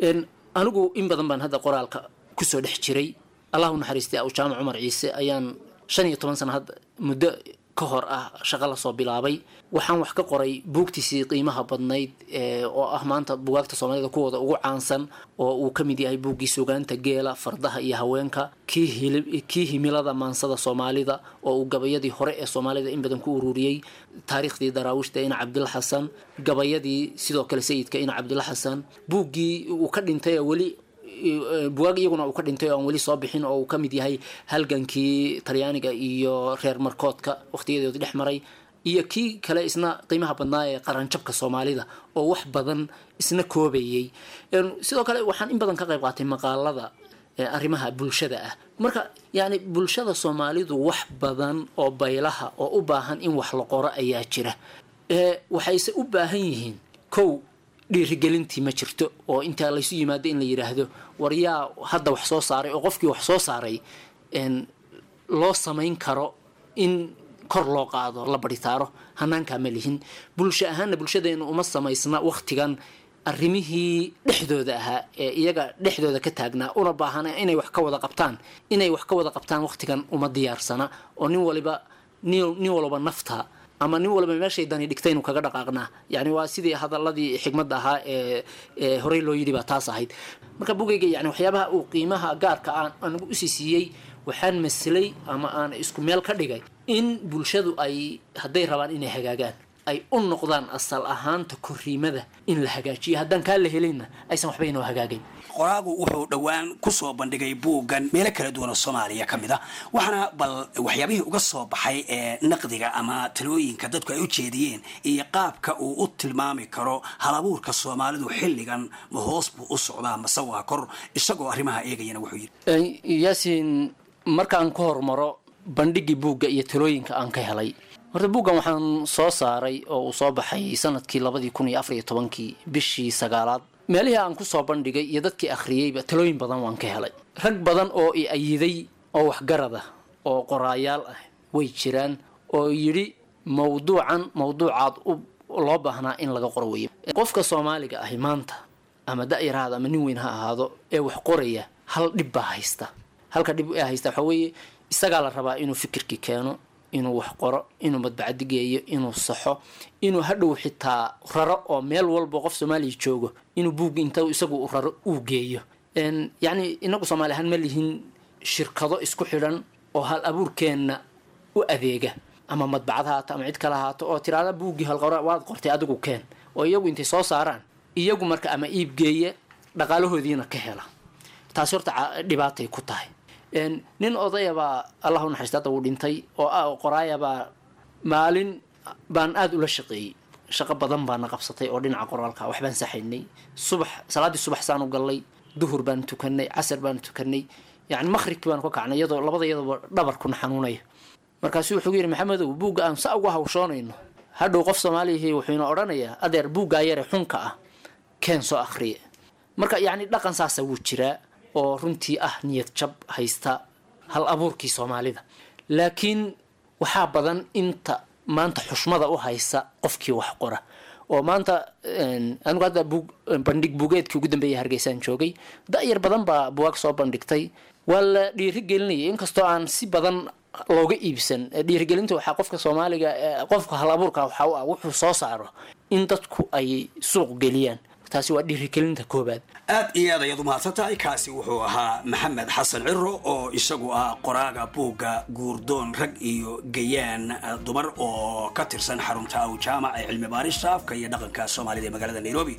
anigu in badan baan hadda qoraalka kusoo dhex jiray allahu naxariistay aw jaamac cumar ciise ayaan shan iyo toban sana hadda muddo ka hor ah shaqo lasoo bilaabay waxaan wax ka qoray buugtiisii qiimaha badnayd oo ah maanta bugaagta soomaalida kuwooda ugu caansan oo uu ka mid yahay buuggii sugaanta geela fardaha iyo haweenka kii himilada maansada soomaalida oo uu gabayadii hore ee soomaalida in badan ku ururiyey taariikhdii daraawiishta ina cabdilla xasan gabayadii sidoo kale sayidka ina cabdilla xasan buuggii uu ka dhintay weli bugaag iyaguna uu ka dhintay oo aan weli soo bixin oo uu ka mid yahay halgankii talyaaniga iyo reer markoodka wakhtiyadoodii dhex maray iyo kii kale isna qiimaha badnaa ee qaranjabka soomaalida oo wax badan isna koobayay sidoo kale waxaan in badan ka qayb qaatay maqaalada arrimaha bulshada ah marka yacni bulshada soomaalidu wax badan oo baylaha oo u baahan in wax la qoro ayaa jira waxayse u baahan yihiin kow dhiirigelintii ma jirto oo intaa laysu yimaado in la yidhaahdo war yaa hadda wax soo saaray oo qofkii wax soo saaray loo samayn karo in kor loo qaado la baritaaro hanaankaa ma lihin bulsho ahaanna bulshadeenu uma samaysna wakhtigan arrimihii dhexdooda ahaa ee iyaga dhexdooda ka taagnaa una baahana inay wax ka wada qabtaan inay wax ka wada qabtaan wakhtigan uma diyaarsana oo nin waliba nin walba nafta ama nin walba meeshay dani dhigtay inuu kaga dhaqaaqnaa yani waa sidii hadaladii xigmadda ahaa ee ee horey loo yidhi baa taas ahayd marka bugayga yani waxyaabaha uu qiimaha gaarka aan anigu usii siiyey waxaan maslay ama aan isku meel ka dhigay in bulshadu ay hadday rabaan inay hagaagaan ay u noqdaan asal ahaanta koriimada in la hagaajiyo haddaan kaa la helinna aysan waxba inoo hagaagayn qoraagu wuxuu dhowaan kusoo bandhigay buuggan meelo kala duwan oo soomaaliya ka mid a waxaana bal waxyaabihii uga soo baxay ee naqdiga ama talooyinka dadku ay u jeediyeen iyo qaabka uu u tilmaami karo halabuurka soomaalidu xilligan ma hoos buu u socdaa mase waa kor isagoo arrimaha eegayana wuxuu yidhi yaasiin markaan ka hormaro bandhigii buugga iyo talooyinka aan ka helay horta buuggan waxaan soo saaray oo uu soo baxay sanadkii labadii kun iyo afar iyo tobankii bishii sagaalaad meelihii aan kusoo bandhigay iyo dadkii akhriyeyba talooyin badan waan ka helay rag badan oo i ayiday oo waxgarad ah oo qoraayaal ah way jiraan oo yidhi mawduucan mawduucaad u loo baahnaa in laga qoro weeye qofka soomaaliga ahi maanta ama da-yar ha ahaado ama nin weyn ha ahaado ee wax qoraya hal dhib baa haysta halka dhib ee haysta waxaa weeye isagaa la rabaa inuu fikirkii keeno inuu wax qoro inuu madbacadi geeyo inuu saxo inuu hadhow xitaa raro oo meel walba qof soomaaliya joogo inuu buugga inta isagu u raro uu geeyo yacni inagu soomaali ahaan ma lihin shirkado isku xidhan oo hal abuurkeenna u adeega ama madbacad haato ama cid kale haato oo tiraada buuggii halqora waad qortay adigu keen oo iyagu intay soo saaraan iyagu marka ama iib geeya dhaqaalahoodiina ka hela taasi horta dhibaatay ku tahay nin odayabaa allah u naxariista hadda wuu dhintay oo ah qoraayabaa maalin baan aada ula shaqeeyey shaqo badan baana qabsatay oo dhinaca qoraalka waxbaan saxaynay subax salaaddii subax saanu gallay duhur baan tukanay casar baan tukanay yani maqhribkii baan ka kacnay iyadoo labada iyadooba dhabarkuna xanuunaya markaasuu wuxuu yidhi maxamedow buugga aan sa uga hawshoonayno hadhow qof soomaaliyahi wuxuuna odhanayaa adeer buuggaa yare xunka ah keen soo akhriye marka yacni dhaqan saasa wuu jiraa oo runtii ah niyad jab haysta hal abuurkii soomaalida laakiin waxaa badan inta maanta xushmada u haysa qofkii wax qora oo maanta anigu hadda buug bandhig buugeedkii ugu dambeeyay hargeysaan joogay da-yar badan baa buwaag soo bandhigtay waa la dhiiri gelinayay inkastoo aan si badan looga iibsan dhiirigelinta waxaa qofka soomaaliga qofka hal abuurka waxaa u ah wuxuu soo saaro in dadku ay suuq geliyaan taasi waa dhiirigelinta koobaad aad iyo aad ayaad u mahadsan tahay kaasi wuxuu ahaa maxamed xasan ciro oo isagu ah qoraaga buugga guurdoon rag iyo gayaan dumar oo ka tirsan xarunta aw jaamac ee cilmi baarista afka iyo dhaqanka soomaalida ee magaalada nairobi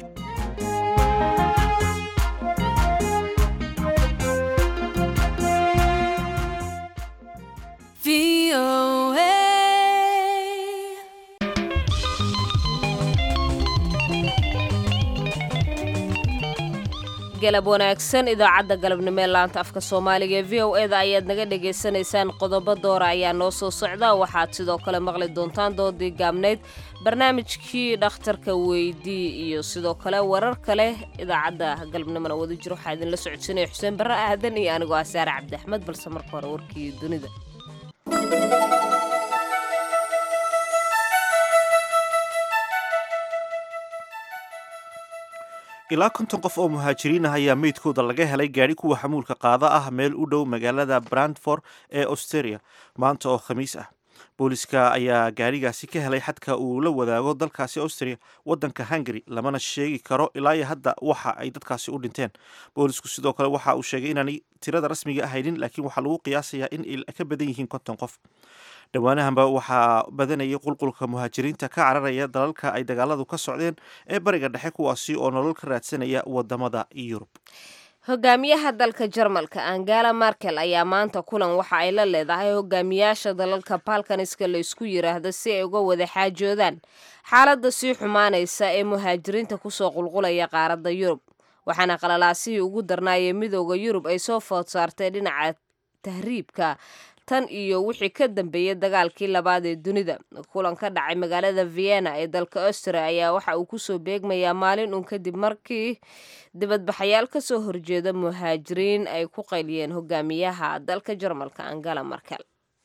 galab wanaagsan idaacadda galabnimo ee laanta afka soomaaliga ee v o e da ayaad naga dhagaysanaysaan qodobo doora ayaa noo soo socda waxaad sidoo kale maqli doontaan doodii gaabnayd barnaamijkii dhakhtarka weydii iyo sidoo kale warar kale idaacadda galabnimona wada jiro waxaa idinla socodsiinaya xuseen barre aadan iyo anigoo ah saare cabdi axmed balse marka hore warkii dunida ilaa konton qof oo muhaajiriin ah ayaa meydkooda laga helay gaadhi kuwa xamuulka qaada ah meel u dhow magaalada brandford ee australia maanta oo khamiis ah booliska ayaa gaadhigaasi ka helay xadka uu la wadaago dalkaasi austria wadanka hungary lamana sheegi karo ilaa iyo hadda waxa ay dadkaasi u dhinteen boolisku sidoo kale waxa uu sheegay inaanay tirada rasmiga ahaynin laakiin waxaa lagu qiyaasayaa in ay ka badan yihiin konton qof dhowaanahanba waxaa badanayay qulqulka muhaajiriinta ka cararaya dalalka ay dagaaladu ka socdeen ee bariga dhexe kuwaasi oo nolol ka raadsanaya wadamada yurub hogaamiyaha dalka jarmalka angela markel ayaa maanta kulan waxa ay la leedahay hogaamiyaasha dalalka balkaniska la isku yiraahdo si ay uga wada xaajoodaan xaaladda sii xumaanaysa ee muhaajiriinta kusoo qulqulaya qaaradda yurub waxaana qalalaasihii ugu darnaayee midooda yurub ay soo food saartay dhinaca tahriibka tan iyo wixii ka dambeeyay dagaalkii labaad ee dunida kulan ka dhacay magaalada vienna ee dalka austria ayaa waxa uu kusoo beegmayaa maalin uun kadib markii dibadbaxayaal kasoo horjeeda muhaajiriin ay ku qayliyeen hogaamiyaha dalka jarmalka angela markel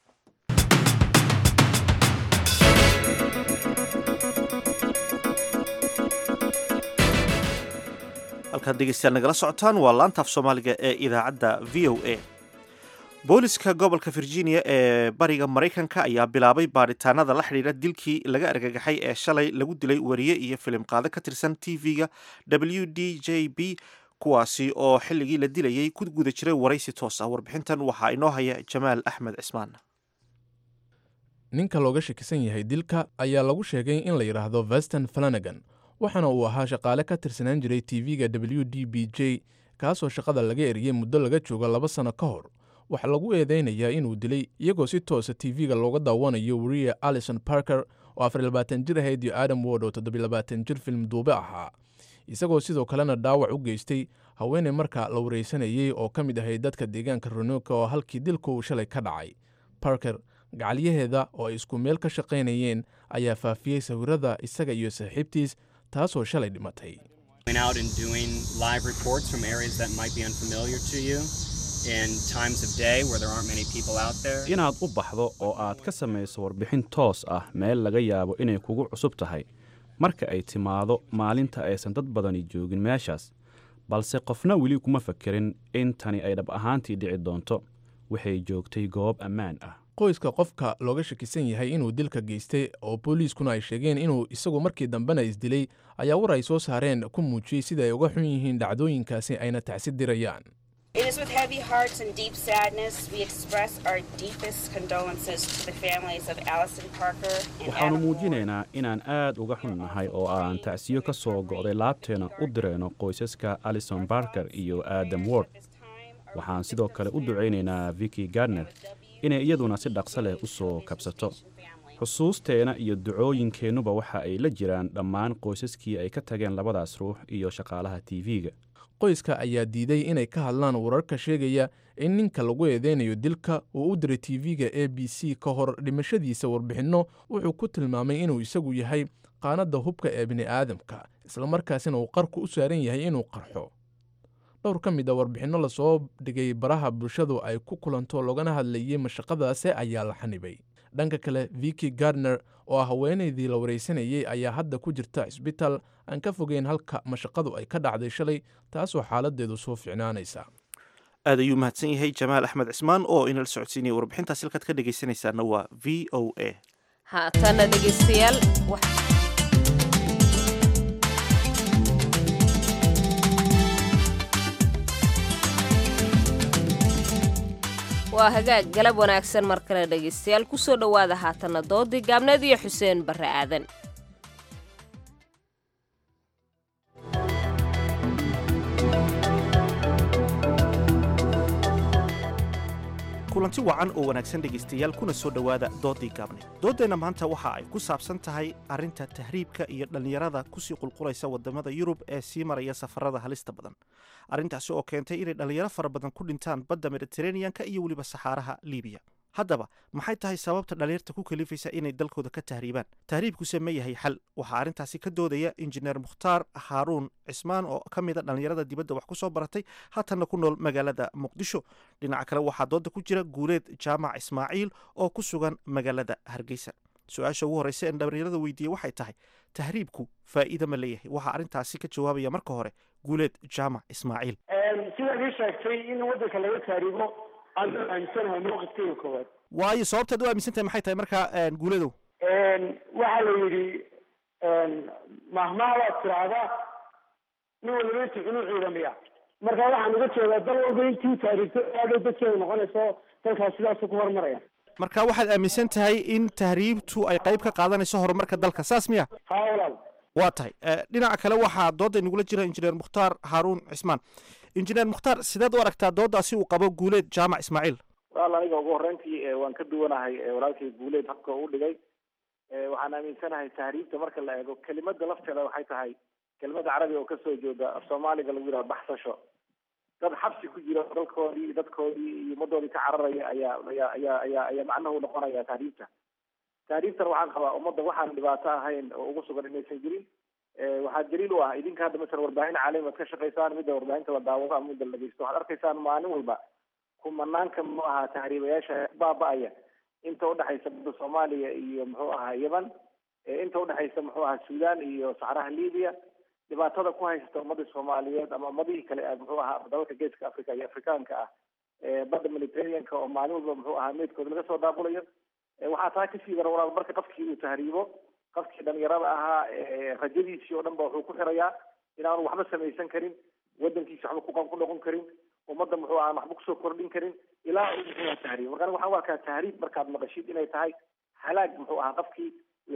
halkaad dhegeystayaal nagala socotaan waa laantaaf soomaaliga ee idaacadda v o a booliska gobolka virginia ee bariga maraykanka ayaa bilaabay baadhitaanada la xidhiidha dilkii laga argagaxay ee shalay lagu dilay wariye iyo filim qaado ka tirsan tv-ga w d j b kuwaasi oo xilligii la dilayay ku guda jiray waraysi toos ah warbixintan waxaa inoo haya jamaal axmed cismaan ninka looga shakisan yahay dilka ayaa lagu sheegay in la yidhaahdo veston flanagan waxaana uu ahaa shaqaale ka tirsanaan jiray tv-ga w d b j kaasoo shaqada laga eriyey muddo laga joogo laba sano ka hor waxaa lagu eedeynayaa inuu dilay iyagoo si toosa tv-ga looga daawanayo wariye alison parker oo afar labaatan jir ahayd iyo adam word oo toddobilabaatan jir film duube ahaa isagoo sidoo kalena dhaawac u geystay haweeney markaa la wareysanayey oo ka mid ahayd dadka deegaanka ronoka oo halkii dilka uu shalay ka dhacay parker gacalyaheeda oo ay isku meel ka shaqaynayeen ayaa faafiyey sawirada isaga iyo saaxiibtiis taasoo shalay dhimatay in times of day where there aren't many people out there. inaad u baxdo oo aad ka samayso warbixin toos ah meel laga yaabo inay kugu cusub tahay marka ay timaado maalinta aysan dad badani joogin meeshaas balse qofna weli kuma fakerin in tani ay dhab ahaantii dhici doonto waxay joogtay goob ammaan ah qoyska qofka looga shakisan yahay inuu dilka geystay oo booliiskuna ay sheegeen inuu isagu markii dambena isdilay ayaa war ay soo saareen ku muujiyey sida ay uga xun yihiin dhacdooyinkaasi ayna tacsi dirayaan It is with heavy hearts and deep sadness we express our deepest condolences to the families of Allison Parker and waxaannu Adam muujinaynaa inaan aad uga xunnahay oo aan tacsiyo ka soo go'day laabteena u direyno qoysaska alison barker iyo adam ward waxaan sidoo kale u ducaynaynaa vicky gardner inay iyaduna si dhaqso leh u soo kabsato xusuusteena iyo ducooyinkeennuba waxa ay la jiraan dhammaan qoysaskii ay ka tageen labadaas ruux iyo shaqaalaha tv-ga qoyska ayaa diiday inay ka hadlaan wararka sheegaya in ninka lagu eedeynayo dilka uu u diray tv-ga a b c ka hor dhimashadiisa warbixinno wuxuu ku tilmaamay inuu isagu yahay qaanadda hubka ee bini'aadamka islamarkaasina uu qarku u saaran yahay inuu qarxo dhowr ka mid a warbixinno lasoo dhigay baraha bulshadu ay ku kulanto loogana hadlayey mashaqadaasi ayaa la xanibay dhanka kale vicky gardner oo ah haweenaydii la waraysanayey ayaa hadda ku jirta cisbitaal aan ka fogeyn halka mashaqadu ay ka dhacday shalay taasoo xaaladeedu soo ficnaanaysa aad ayuu mahadsan yahay jamaal axmed cismaan oo inala socodsiinaya warbixintaas halkaad ka dhegaysanaysaana waa v o a haatana dhegaystayaal waa hagaag galab wanaagsan mar kale dhegaystayaal kusoo dhowaada haatana doodii gaabneed iyo xuseen barre aadan kulanti wacan oo wanaagsan dhegaystayaal kuna soo dhowaada doodii gaabneed dooddeenna maanta waxa ay ku saabsan tahay arrinta tahriibka iyo dhallinyarada kusii qulqulaysa waddamada yurub ee sii maraya safarada halista badan arrintaasi oo keentay inay dhallinyaro fara badan ku dhintaan badda mediteraneanka iyo weliba saxaaraha liibiya haddaba maxay tahay sababta dhallinyarta ku kalifaysa inay dalkooda ka tahriibaan tahriibkuse ma yahay xal waxaa arrintaasi ka doodaya injineer mukhtaar haaruun cismaan oo ka mida dhallinyarada dibadda wax ku soo baratay haatanna ku nool magaalada muqdisho dhinaca kale waxaa dooda ku jira guuleed jaamac ismaaciil oo ku sugan magaalada hargeysa su-aasha ugu horreysa ee dhallinyarada weydiiyey waxay tahay tahriibku faa'iida ma leeyahay waxaa arrintaasi ka jawaabaya marka hore guuleed jaamac ismaaciil sidaad ii sheegtay in waddanka laga taariibo aan aaminsanahay mowqifkeyga koowaad waayo sababtaad u aaminsan tahay maxay tahay markaa guuledow waxaa la yidhi mahmaha waad tiraahdaa nin waliba intu cunuu ciidamaya marka waxaan uga jeedaa dal walba intii taariigto aadhay dadkeeda noqonayso dalkaas sidaasu ku horumaraya marka waxaad aaminsan tahay in tahriibtu ay qayb ka qaadanayso horumarka dalka saas miya haa walaal waa tahay dhinaca kale waxaa doodda inagula jira injineer mukhtaar haaruun cismaan injineer mukhtaar sideed u aragtaa dooddaasi uu qabo guuleed jaamac ismaaciil walaal aniga ugu horreyntii waan ka duwanahay walaalkay guuleed habka uu dhigay waxaan aaminsanahay tahriibta marka la eego kelimada lafteeda waxay tahay kelimada carabiga oo kasoo jeeda af soomaaliga lagu yidhaha baxsasho dad xabsi ku jira dalkoodii iyo dadkoodii iyo ummadoodii ka cararaya ayaa ayaa ayaa ayaa ayaa macnuhu noqonaya tahriibta tahriibtan waxaan qabaa ummadda waxaan dhibaato ahayn oo ugu sugan inaysan jirin waxaa daliil u ah idinka hadda masalan warbaahin caalami ad ka shaqaysaan midda warbaahinta la daawado ama midda la dhegeysto waxaad arkaysaan maalin walba kumanaanka muxuu ahaa tahriibayaasha baaba-aya inta udhexaysa badda soomaaliya iyo muxuu ahaa yemen inta udhexaysa muxuu ahaa sudan iyo saxraha libiya dhibaatada ku haysata ummadii soomaaliyeed ama ummadihii kale muxuu ahaa dalalka geeska africa iyo afrikaanka ah badda mediterraneanka oo maalin walba muxuu ahaa meydkooda laga soo daabulayo waxaa taa kasii dara walaal marka qofkii uu tahriibo qofkii dhalinyarada ahaa rajadiisii oo dhan ba wuxuu ku xirayaa inaanu waxba samaysan karin wadankiisa waxba ku ku noqon karin ummadda muxuu ahaa waxba kusoo kordhin karin ilaa uu muxuu ahaa tahriib marka waxaan u arkaa tahriib markaad maqashid inay tahay halaag muxuu ahaa qofkii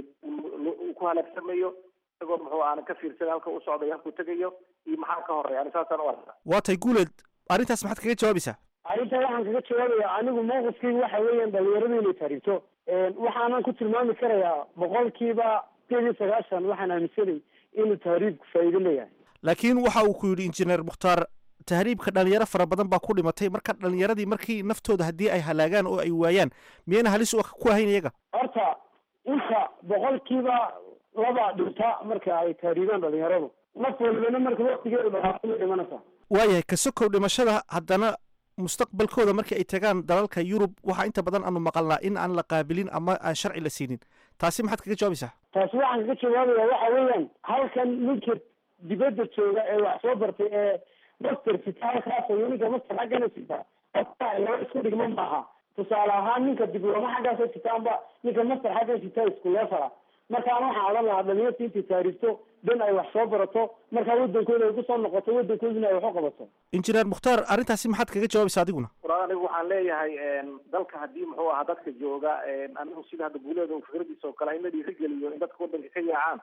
uu ku halaagsamayo isagoo muxuu aanan ka fiirsan halka u socdayo halkuu tegayo iyo maxaa ka horeya ani saasaan u arkaa waa tay guuleed arrintaas maxaad kaga jawaabaysaa arrinta waxaan kaga jawaabaya anigu mowqifkaygu waxa weeyaan dhalinyaradu inay tahriibto waxaanan ku tilmaami karayaa boqolkiiba sideed iyo sagaashan waxaan aaminsanay inuu tahriibku faa'iido leeyahay laakiin waxa uu ku yidhi injineer mukhtaar tahriibka dhalinyaro fara badan baa ku dhimatay marka dhalinyaradii markii naftooda haddii ay halaagaan oo ay waayaan miyayna halis ku ahayn iyaga horta inta boqolkiiba laba dhinta marka ay tahriibaan dhalinyaradu naf walbana marka waktigeedu dhaqaaqo ma dhimanaysa waayahay kasokow dhimashada haddana mustaqbalkooda markii ay tagaan dalalka yurub waxaa inta badan aanu maqalnaa in aan la qaabilin ama aan sharci la siinin taasi maxaad kaga jawaabaysaa taasi waxaan kaga jawaabaya waxa weeyaan halkan ninka dibadda jooga ee wax soo bartay ee master sita halkaas iyo ninka master xaggana sita laba isku dhigma maaha tusaale ahaan ninka diblooma xaggaasa sitaanba ninka master xaggan sita isku leefala markaan waxaan odhan lahaa dhalinyarta intay taariifto dan ay wax soo barato markaa wadankooda ay kusoo noqoto wadankoodina ay wax u qabato injineer mukhtaar arrintaasi maxaad kaga jawaabaysaa adiguna walaal anigu waxaan leeyahay dalka haddii muxuu ahaa dadka jooga anigu sida hadda guuleeda fikradiisa oo kale in la dhiirigeliyo in dadka wadanka ka yaacaan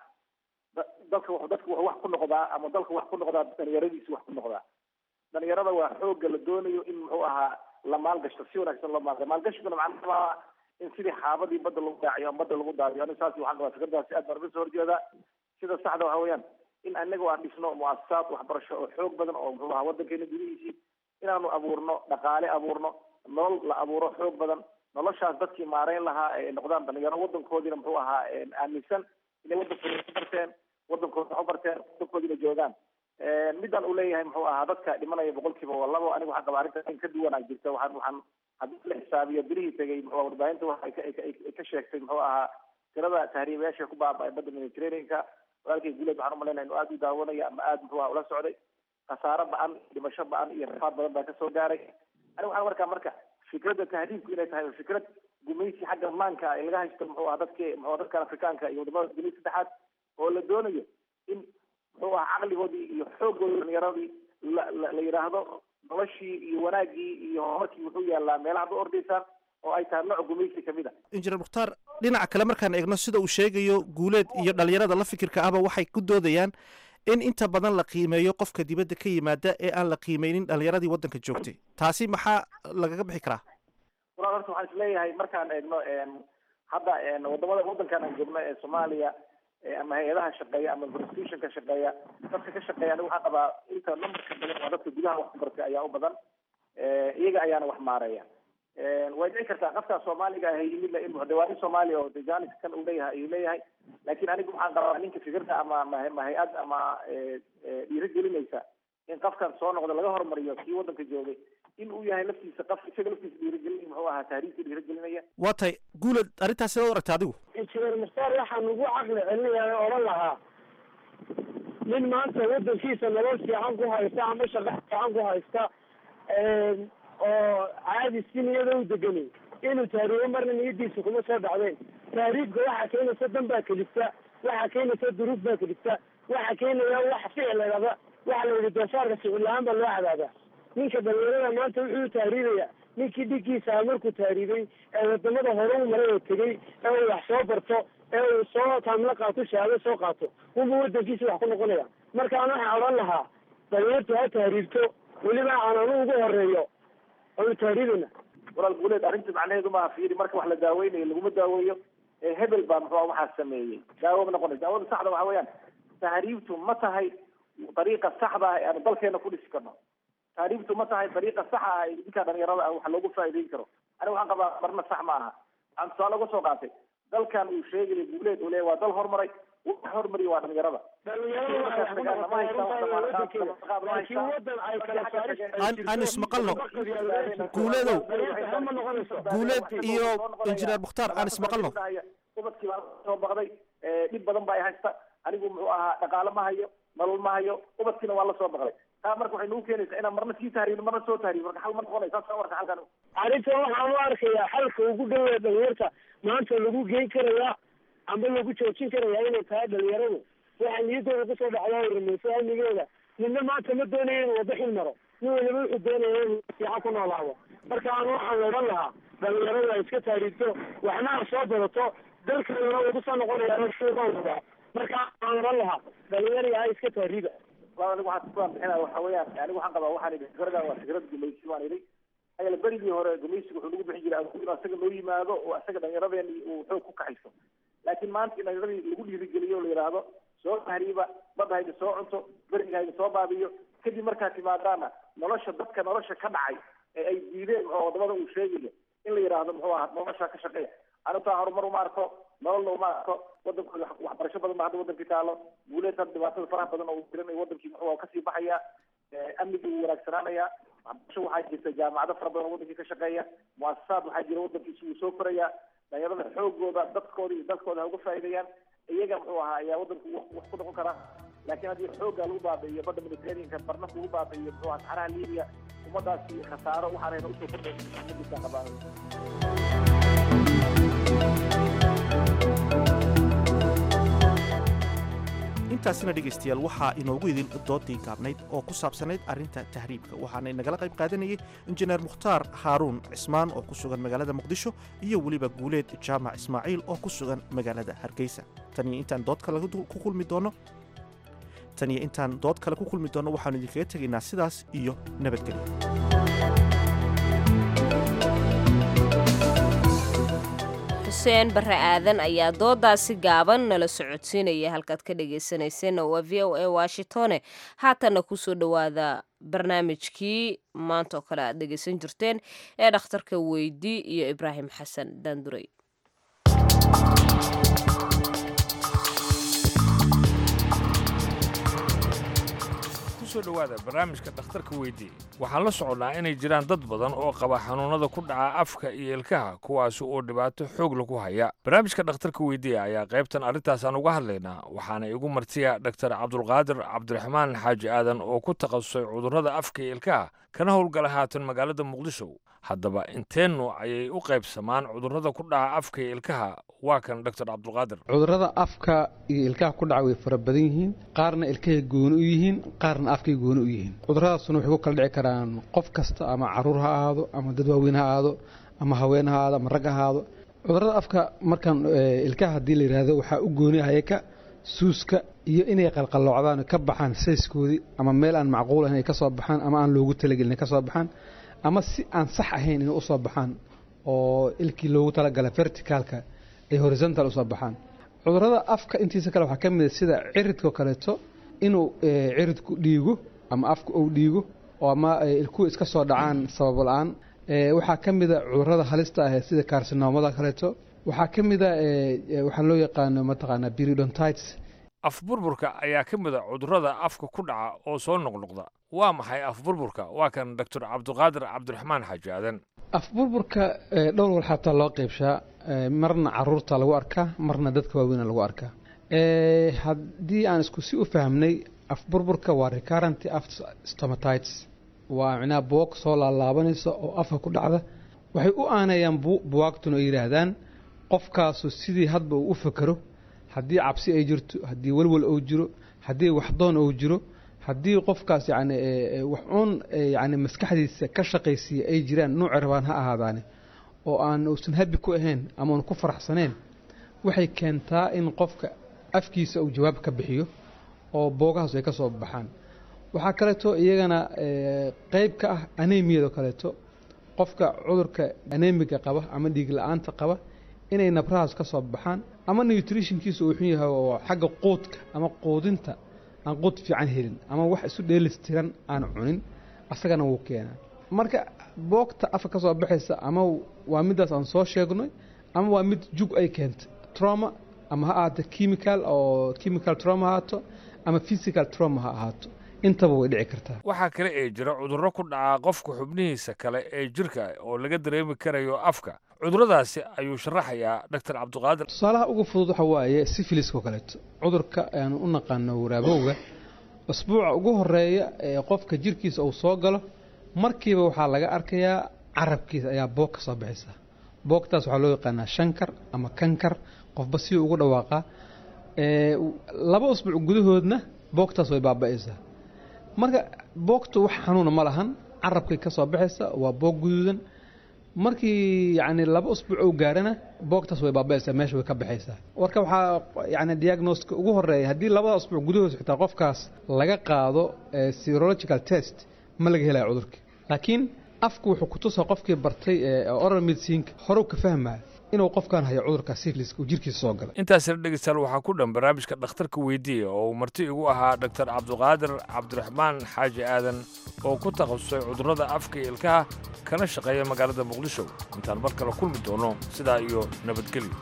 dalka dadka wax ku noqdaa ama dalka wax ku noqdaa dhalinyaradiisa wax ku noqdaa dhalinyarada waa xooga la doonayo in muxuu ahaa la maalgashto si wanaagsan loo maalga maalgashiguna macnaha in sidii xaabadii badda lagu daaciyo ama badda lagu daadiyo aniga saas waxaan qabaa fikradaasi aad baan uga soo horjeedaa sida saxda waxa weeyaan in anaga aan dhisno muasasaad waxbarasho oo xoog badan oo muxuu ahaa wadankeena gudihiisii inaanu abuurno dhaqaale abuurno nolol la abuuro xoog badan noloshaas dadkii maareyn lahaa ay noqdaan dhalinyaro wadankoodiina muxuu ahaa aaminsan inay wadankooda ku barteen wadankooda wax u barteen wadankoodina joogaan midaan uu leeyahay muxuu ahaa dadka dhimanaya boqolkiiba waa labo aniga waxaan qabaa arrinta in ka duwanaa jirta waxaan waxaan haddii la xisaabiyo birihii tegay muxuu warbaahinta waxa ay ka sheegtay muxuu ahaa tirada tahriibayaasha ku baaba'ay badda mediterraneanka walaalkay guuleed waxaan umalaynaya inuu aada u daawanaya ama aada muxuu ahaa ula socday khasaaro ba-an dhimasho ba-an iyo rafaad badan baa kasoo gaaray aniga waxaan markaa marka fikradda tahriibku inay tahay fikrad gumaysi xagga maanka ay laga haysto muxuu ahaa dadki muxuu dadkan afrikaanka iyo wadamada dunida saddexaad oo la doonayo in muxuu ahaa caqligoodii iyo xooggoodii dhalinyaradii la la la yidhaahdo noloshii iyo wanaaggii iyo horumarkii wuxuu yaalaa meelaha ad u ordaysaan oo ay tahay nooc gumaysi kamid a injineer mukhtaar dhinaca kale markaan eegno sida uu sheegayo guuleed iyo dhalinyarada la fikirka ahba waxay ku doodayaan in inta badan la qiimeeyo qofka dibadda ka yimaada ee aan la qiimeynin dhalinyaradii waddanka joogtay taasi maxaa lagaga bixi karaa walaal horta waxaan isleeyahay markaan eegno hadda wadamada waddankan aan joogno ee soomaaliya ama hay-adaha shaqeeya ama constitutionka shaqeeya dadka ka shaqeeya aniga waxaan qabaa inta numberka badan waa dadka gudaha wax ku bartay ayaa u badan iyaga ayaana wax maareeya way dhici kartaa qofkaa soomaaliga ah yimid in muxdawaani soomaaliya oo dejanis kan uu leeyahay ayuu leeyahay laakiin anigu waxaan qabaa ninka fikirka ama ma hay-ad ama dhiirigelinaysa in qofkan soo noqda laga hormariyo kii waddanka joogay in uu yahay laftiisa qof isaga laftiisa dhiirigelinaya muxuu ahaa taariikhii dhiirigelinaya waa tahay guuleed arrintaas sidaad u aragta adigu injineer mukhtaar waxaan ugu caqli celinayaa odhan lahaa nin maanta waddankiisa nolol fiican ku haysta ama shaqo fiican ku haysta oo caadi si niyada u deganay inuu taariibo marna niyadiisa kuma soo dhacdeen taariibka waxaa keenaysa dan baa kelifta waxaa keenaysa duruuf baa kelifta waxaa keenaya wax ficil ladhaba waxa la yidhi doofaarka ficil la-aan baa loo cadaabaa ninka dhalinyarada maanta wuxuu taariibaya ninkii dhigiisa ah markuu taariibay ee wadamada hore u maray oo tegey ee uu wax soo barto ee uu soo taamlo qaato shahaado soo qaato unba wadankiisa wax ku noqonaya markaan waxaan odhan lahaa dhalinyartu ha taariibto weliba aan anu ugu horeeyo oonu taariibana walaal guuleed arrinta macnaheedu maaha fiiri marka wax la daaweynayo laguma daaweeyo hebel baa muxuu waxaa sameeyey daawo ma noqonaysa daawada saxda waxa weeyaan tahriibtu ma tahay dariiqa saxda ah ee aanu dalkeena ku dhisi karno tahriibtu ma tahay dariiqa saxa ah ee ninka dhalinyarada ah wax loogu faa'iideyn karo aniga waxaan qabaa marna sax ma aha waxaan tusaale uga soo qaatay dalkan uu sheegaya guuleed uu leeyahy waa dal horumaray wax hormariya waa dhalinyarada aan ismaqalno guuleedow guuleed iyo injineer mukhtaar aan ismaqalno ubadkii baa soo baqday dhib badan ba ay haysta anigu muxuu ahaa dhaqaale ma hayo nolol ma hayo ubadkiina waa la soo baqday taa marka waxay nagu keenaysaa inaan marna sii tahriibno marna soo tahriibno marka xal ma noqonay saas warka halkan arrintan waxaan u arkayaa xalka ugu dhawaa dhalinyarta maanta lagu geyn karayaa amba lagu joojin karayaa inay tahay dhalinyaradu waxaa niyadooda kusoo dhacdaa rumayso amnigeeda midna maanta ma doonayo inuu wada xil maro nin waliba wuxuu doonaya inuu fiican ku noolaado marka aan waxaan odhan lahaa dhalinyaradu ay iska taariibto waxna ha soo badato dalkeeduna wuu kusoo noqonaya shuuqowda marka aan odhan lahaa dhalinyari ha iska taariiba walaal anigu waxaan kuwaan bixinaya waxa weeyaan anigu waxaan qabaa waxaan idhi fikradan waa fikrad gumaysi waan idhi ayala berigii hore gumaysiga wuxuu nagu bixin jiray awood inuu asaga noo yimaado oo asaga dhallinyaradeeni uu xoog ku kaxayso laakiin maanta in dhallinyaradii lagu dhiirigeliyo o la yidhaahdo soo tahriiba badda haydi soo cunto beriga haydi soo baabiyo kadib markaad timaadaana nolosha dadka nolosha ka dhacay ee ay diideen oo wadamada uu sheegayo in la yidhaahdo muxuu ahaa nolosha ka shaqeeya anutaa horumar uma arko nololna uma arko wadankooda waxbarasho badan ba hadda wadankii taalo guuleed hadda dhibaatada faraha badan oo uu tirinayo wadankii muxuu kasii baxaya amnigii wuu wanaagsanaanaya waxbarasho waxaa jirta jaamacado fara badan oo wadankii ka shaqeeya muasasaad waxaa jira wadankiisa wuu soo koraya dhalinyarada xoogooda dadkooda iyo dalkooda ha uga faa'iideeyaan iyaga muxuu ahaa ayaa wadanku wax wax ku noqon karaa laakiin haddii xoogga lagu baabi'iyo badda mediterraneanka barna lagu baabi'iyo muxuu ahaa saxaraha libiya ummadaasi khasaaro waxaanayna usoo kordhaysa umadiisa qabaan intaasina dhegaystayaal waxaa inoogu idin doodii gaabnayd oo ku saabsanayd arrinta tahriibka waxaana inagala qayb qaadanayay injineer mukhtaar haaruun cismaan oo ku sugan magaalada muqdisho iyo weliba guuleed jaamac ismaaciil oo ku sugan magaalada hargeysa tan iyo intaan dood kale ku kulmi doono tan iyo intaan dood kale ku kulmi doonno waxaanu idinkaga tegaynaa sidaas iyo nabadgelyo xuseen barre aadan ayaa doodaasi gaaban nala socodsiinaya halkaad ka dhegaysanayseena waa v o a washingtone haatanna kusoo dhowaada barnaamijkii maanta oo kale aad dhegaysan jirteen ee dhakhtarka weydi iyo ibraahim xasan daandurey kusoo dhowaada barnaamijka dhakhtarka weydii waxaan la soconnaa inay jiraan dad badan oo qaba xanuunnada ku dhaca afka iyo ilkaha kuwaasi oo dhibaato xoog lagu haya barnaamijka dhakhtarka weydiiya ayaa qaybtan arrintaasaan uga hadlaynaa waxaana igu martiya dhaktar cabdulqaadir cabdiraxmaan xaaji aadan oo ku takhasusay cudurrada afka iyo ilkaha kana howlgala haatan magaalada muqdisho haddaba inteennu ayay u qaybsamaan cudurrada ku dhaca afka iyo ilkaha waa kan dhaktar cabdulqaadir cudurrada afka iyo ilkaha ku dhaca way fara badan yihiin qaarna ilkahay gooni u yihiin qaarna afkay gooni u yihiin cudurradaasuna waxay ku kala dhici karaan qof kasta ama caruur ha ahaado ama dad waaweyn ha ahaado ama haween ha ahaado ama rag ha ahaado cudurrada afka markaan ilkaha haddii la yidhaahdo waxaa u gooni hayaka suuska iyo inay qalqalloocdaan ka baxaan sayskoodii ama meel aan macquul ahayn ay ka soo baxaan ama aan loogu talagelin ay ka soo baxaan ama si aan sax ahayn inay u soo baxaan oo ilkii loogu talagalay verticalka ay horizontal usoo baxaan cudurrada afka intiisa kale waxaa ka mid a sida ciridkao kaleeto inuu ciridku dhiigo ama afka uu dhiigo oo ama ilkuhu iska soo dhacaan sabab la-aan waxaa ka mid a cudurrada halista ah sida karsinoomada kaleeto waxaa ka mid a waxaa loo yaqaano mataqaanaa periodontites afburburka ayaa ka mid a cudurrada afka ku dhaca oo soo noqnoqda waa maxay afburburka waa kan doctor cabdiqaadir cabdiraxmaan xaaji aadan afburburka dhowr wal xataa loo qaybshaa marna caruurta lagu arkaa marna dadka waaweyna lagu arkaa haddii aan isku si u fahmnay afburburka waa recurrent stomatites waa micnaha buwag soo laalaabanaysa oo afka ku dhacda waxay u aanayaan buwaagtuna oo yidhaahdaan qofkaasu sidii hadba uu u fakero haddii cabsi ay jirto haddii walwal uu jiro haddii waxdoon uu jiro haddii qofkaas yani wax uun yani maskaxdiisa ka shaqaysiiya ay jiraan nuuci rabaan ha ahaadaane oo aan uusan habi ku ahayn ama uun ku faraxsaneen waxay keentaa in qofka afkiisa uu jawaab ka bixiyo oo boogahaas ay ka soo baxaan waxaa kaleeto iyagana qeyb ka ah anemiyado kaleeto qofka cudurka anemiga qaba ama dhiig la-aanta qaba inay nabrahaas ka soo baxaan ama nutritionkiisa uu xun yahay oo xagga quudka ama quudinta aan quud fiican helin ama wax isu dheelistiran aan cunin asagana wuu keenaa marka boogta afka ka soo baxaysa ama waa midaas aan soo sheegnay ama waa mid jug ay keentay trauma ama ha ahaato chemical oo chemical trauma ha ahaato ama physical trauma ha ahaato intaba way dhici kartaa waxaa kale ee jira cudurro ku dhaca qofka xubnihiisa kale ee jirka oo laga dareemi karayo afka cudurradaasi ayuu sharaxayaa doctor cabdiqaadir tusaalaha ugu fudud waxa waaye sifiliskao kaleeto cudurka aanu u naqaano waraabowga usbuuca ugu horeeya ee qofka jirkiisa uu soo galo markiiba waxaa laga arkayaa carabkiisa ayaa boog ka soo baxaysa boogtaas waxaa loo yaqaanaa shankar ama kankar qofba si ugu dhawaaqaa laba usbuuc gudahoodna boogtaas way baaba'aysaa marka boogtu wax xanuuna ma lahan carabkay ka soo baxaysa waa boog guduudan markii yani laba usbuuc ou gaarana boogtaas way baaba'aysaa meesha way ka baxaysaa warka waxaa yani diagnoska ugu horeeya haddii labada usbuuc gudahood xitaa qofkaas laga qaado serological test ma laga helaya cudurka laakiin afku wuxuu kutusaa qofkii bartay oral medicinka horew ka fahmaya inuu qofkan hayo cudurka sifliska uu jirkiisa soo galay intaasina dhegeystayaal waxaa ku dhan barnaamijka dhakhtarka weydiiya oo uu marti igu ahaa doctor cabdiqaadir cabdiraxmaan xaaji aadan oo ku takhasusay cudurrada afka iyo ilkaha kana shaqeeya magaalada muqdisho intaan mar kale kulmi doono sidaa iyo nabadgelyo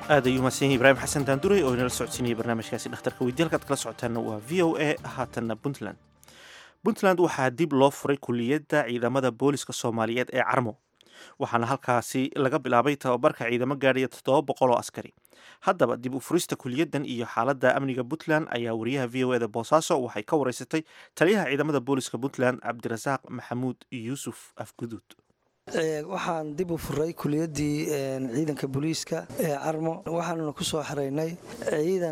aad ayuu mahadsan yahay ibraahim xasan daanduray oo inala socodsiinayay barnaamijkaasi dhakhtarka weydiye halkaad kala socotaanna waa v o a haatanna puntland puntland waxaa dib loo furay kuliyadda ciidamada booliska soomaaliyeed ee carmo waxaana halkaasi laga bilaabay tababarka ciidamo gaadhaya toddoba boqol oo askari haddaba dib u furista kuliyaddan iyo xaaladda amniga puntland ayaa wariyaha v o eda boosaaso waxay ka wareysatay taliyaha ciidamada booliska puntland cabdirasaaq maxamuud yuusuf afguduud waxaan dib u furay kuliyaddii ciidanka booliiska ee carmo waxaanuna ku soo xaraynay ciidan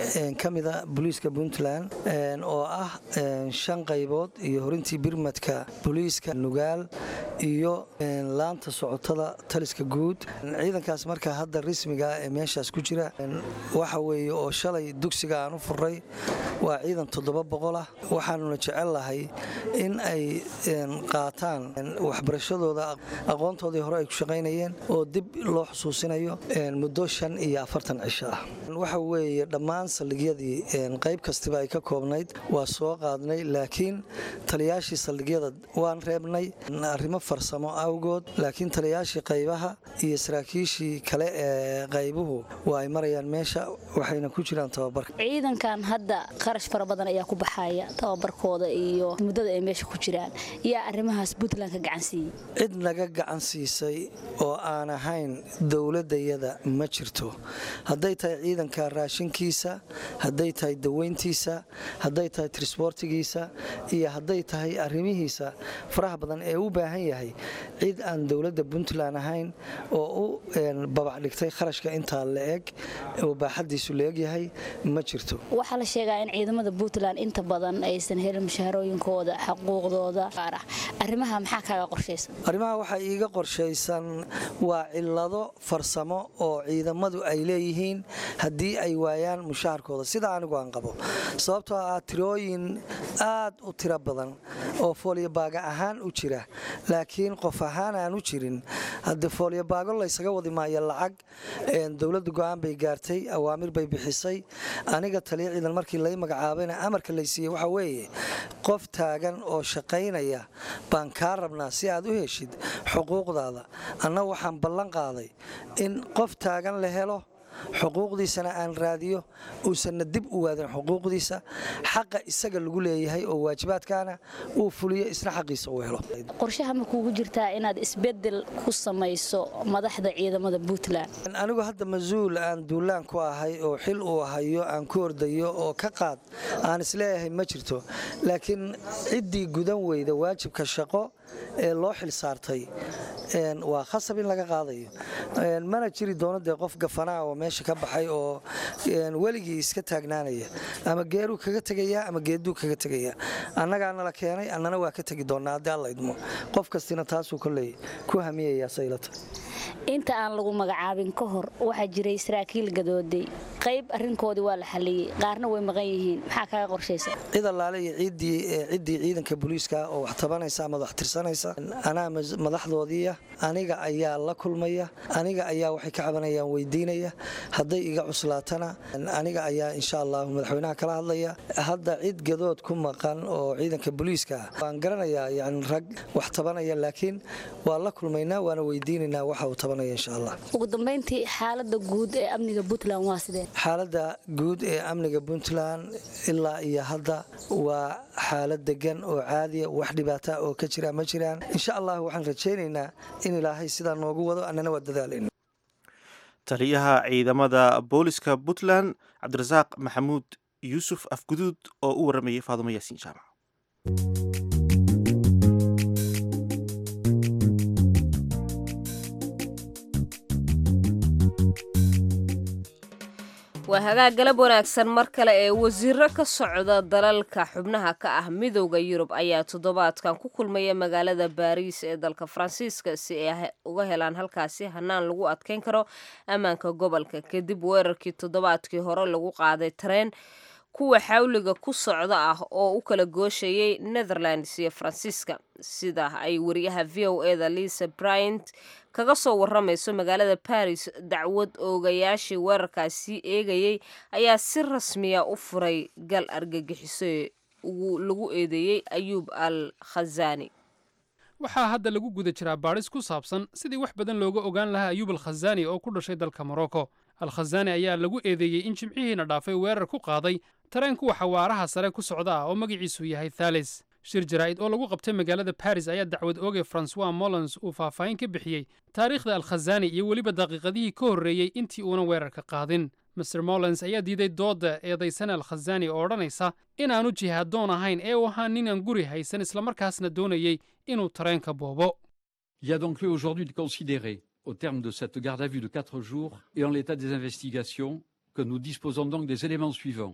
ka mida booliiska puntland oo ah shan qaybood iyo horintii birmadka booliiska nugaal iyo laanta socotada taliska guud ciidankaas marka hadda rismiga ee meeshaas ku jira waxa weeye oo shalay dugsiga aan u furay waa ciidan toddoba boqol ah waxaanuna jecel lahay in ay qaataan waxbarashadooda aqoontoodii hore ay ku shaqaynayeen oo dib loo xusuusinayo muddo shan iyo afartan cisho ah waxa weeye dhammaan saldhigyadii qayb kastiba ay ka koobnayd waa soo qaadnay laakiin taliyaashii saldhigyada waan reebnay arrimo farsamo awgood laakiin taliyaashii qaybaha iyo saraakiishii kale ee qaybuhu waa ay marayaan meesha waxayna ku jiraan tababarka ciidankan hadda qarash fara badan ayaa ku baxaya tababarkooda iyo muddada ay meesha ku jiraan yaa arrimahaas puntland ka gacan siiyey cid naga gacan siisay oo aan ahayn dowladayada ma jirto hadday tahay ciidanka raashinkiisa hadday tahay daweyntiisa hadday tahay trisboortigiisa iyo hadday tahay arrimihiisa faraha badan ee u baahan yahay cid aan dowladda puntland ahayn oo u babac dhigtay kharashka intaa la eg oo baaxadiisu la egyahay ma jirto waxaa la sheegaa in ciidamada puntland inta badan aysan helin mushaharooyinkooda xaquuqdooda qaar ah arrimaha maxaa kaaga qorshaysan arrimaha waxaa iiga qorshaysan waa cilado farsamo oo ciidamadu ay leeyihiin haddii ay waayaan mushaharkooda sida anigu aan qabo sababtoo ah tirooyin aad u tiro badan oo fooliyobaaga ahaan u jira laakiin qof ahaan aan u jirin haddii fooliyobaago laysaga wadi maayo lacag dowladda go-aan bay gaartay awaamir bay bixisay aniga taliya ciidan markii lay magacaabayna amarka laysiiyey waxaa weeye qof taagan oo shaqaynaya baan kaa rabnaa si aad u heshid xuquuqdaada anna waxaan ballan qaaday in qof taagan la helo xuquuqdiisana aan raadiyo uusanna dib u waadin xuquuqdiisa xaqa isaga lagu leeyahay oo waajibaadkaana uu fuliyo isna xaqiisa uu helo qorshaha ma kuugu jirtaa inaad isbedel ku samayso madaxda ciidamada puntland anigu hadda mas-uul aan duulaan ku ahay oo xil uu hayo aan ku ordayo oo ka qaad aan isleeyahay ma jirto laakiin ciddii gudan weyda waajibka shaqo ee loo xil saartay waa khasab in laga qaadayo mana jiri doono dee qof gafanaa oo meesha ka baxay oo weligii iska taagnaanaya ama geeruu kaga tegaya ama geeduu kaga tegaya annagaana la keenay annana waa ka tegi doonaa haddii alla idmo qof kastina taasuu kolley ku hamiyayaa saylata inta aan lagu magacaabin ka hor waxaa jiray saraakiil gadooday qayb arrinkoodii waa la xaliyey qaarna way maqan yihiin maxaa kaaga qorshaysa cid allaale iyo ciddii ciidanka booliiska oo wax tabanaysa ama wax tirsanaysa anaa madaxdoodiiya aniga ayaa la kulmaya aniga ayaa waxay ka cabanayaan weydiinaya hadday iga cuslaatana aniga ayaa insha allahu madaxweynaha kala hadlaya hadda cid gadood ku maqan oo ciidanka booliiska ah waan garanayaa yani rag wax tabanaya laakiin waa la kulmaynaa waana weydiinaynaa waxa uu tabanaya insha allah ugu dambayntii xaalada guud ee amniga puntland waa sidee xaaladda guud ee amniga puntland ilaa iyo hadda waa xaalad degan oo caadiya wax dhibaata oo ka jira ma jiraan insha allah waxaan rajaynaynaa in ilaahay sidaa noogu wado annana waa dadaalayna taliyaha ciidamada booliska puntland cabdirasaaq maxamuud yuusuf afguduud oo u waramayay faadumo yaasiin jaamac waa hagaag galab wanaagsan mar kale ee wasiiro ka socda dalalka xubnaha ka ah midowda yurub ayaa toddobaadkan ku kulmaya magaalada baariis ee dalka faransiiska si ay uga helaan halkaasi hanaan lagu adkeyn karo ammaanka gobolka kadib weerarkii toddobaadkii hore lagu qaaday tareen kuwa xawliga ku socda ah oo u kala gooshayay netherlands iyo faransiiska sida ay wariyaha v o eda lisa bryant kaga soo waramayso magaalada baris dacwad oogayaashii weerarkaasi eegayey ayaa si rasmiya u furay gal argagixiso lagu eedeeyey ayuub al khazani waxaa hadda lagu guda jiraa baadhis ku saabsan sidii wax badan looga ogaan lahaa ayuub al khazaani oo ku dhashay dalka morocco al khazani ayaa lagu eedeeyey in jimcihiina dhaafay weerar ku qaaday tareen kuwa xawaaraha sare ku socda ah oo magaciisu yahay thales shir jaraa'id oo lagu qabtay magaalada baris ayaa dacwad oogay francois mollons uu faahfaahin ka bixiyey taariikhda al khazani iyo weliba daqiiqadihii ka horreeyey intii uunan weerarka qaadin master mollons ayaa diiday doodda eedaysana al khazani oo odhanaysa inaanu jihaadoon ahayn ee uu ahaa ninaan guri haysan islamarkaasna doonayey inuu tareenka boobo Il y a donc lieu aujourd'hui de considérer, au terme de cette garde à vue de quatre jours et en l'état des investigations, que nous disposons donc des éléments suivants.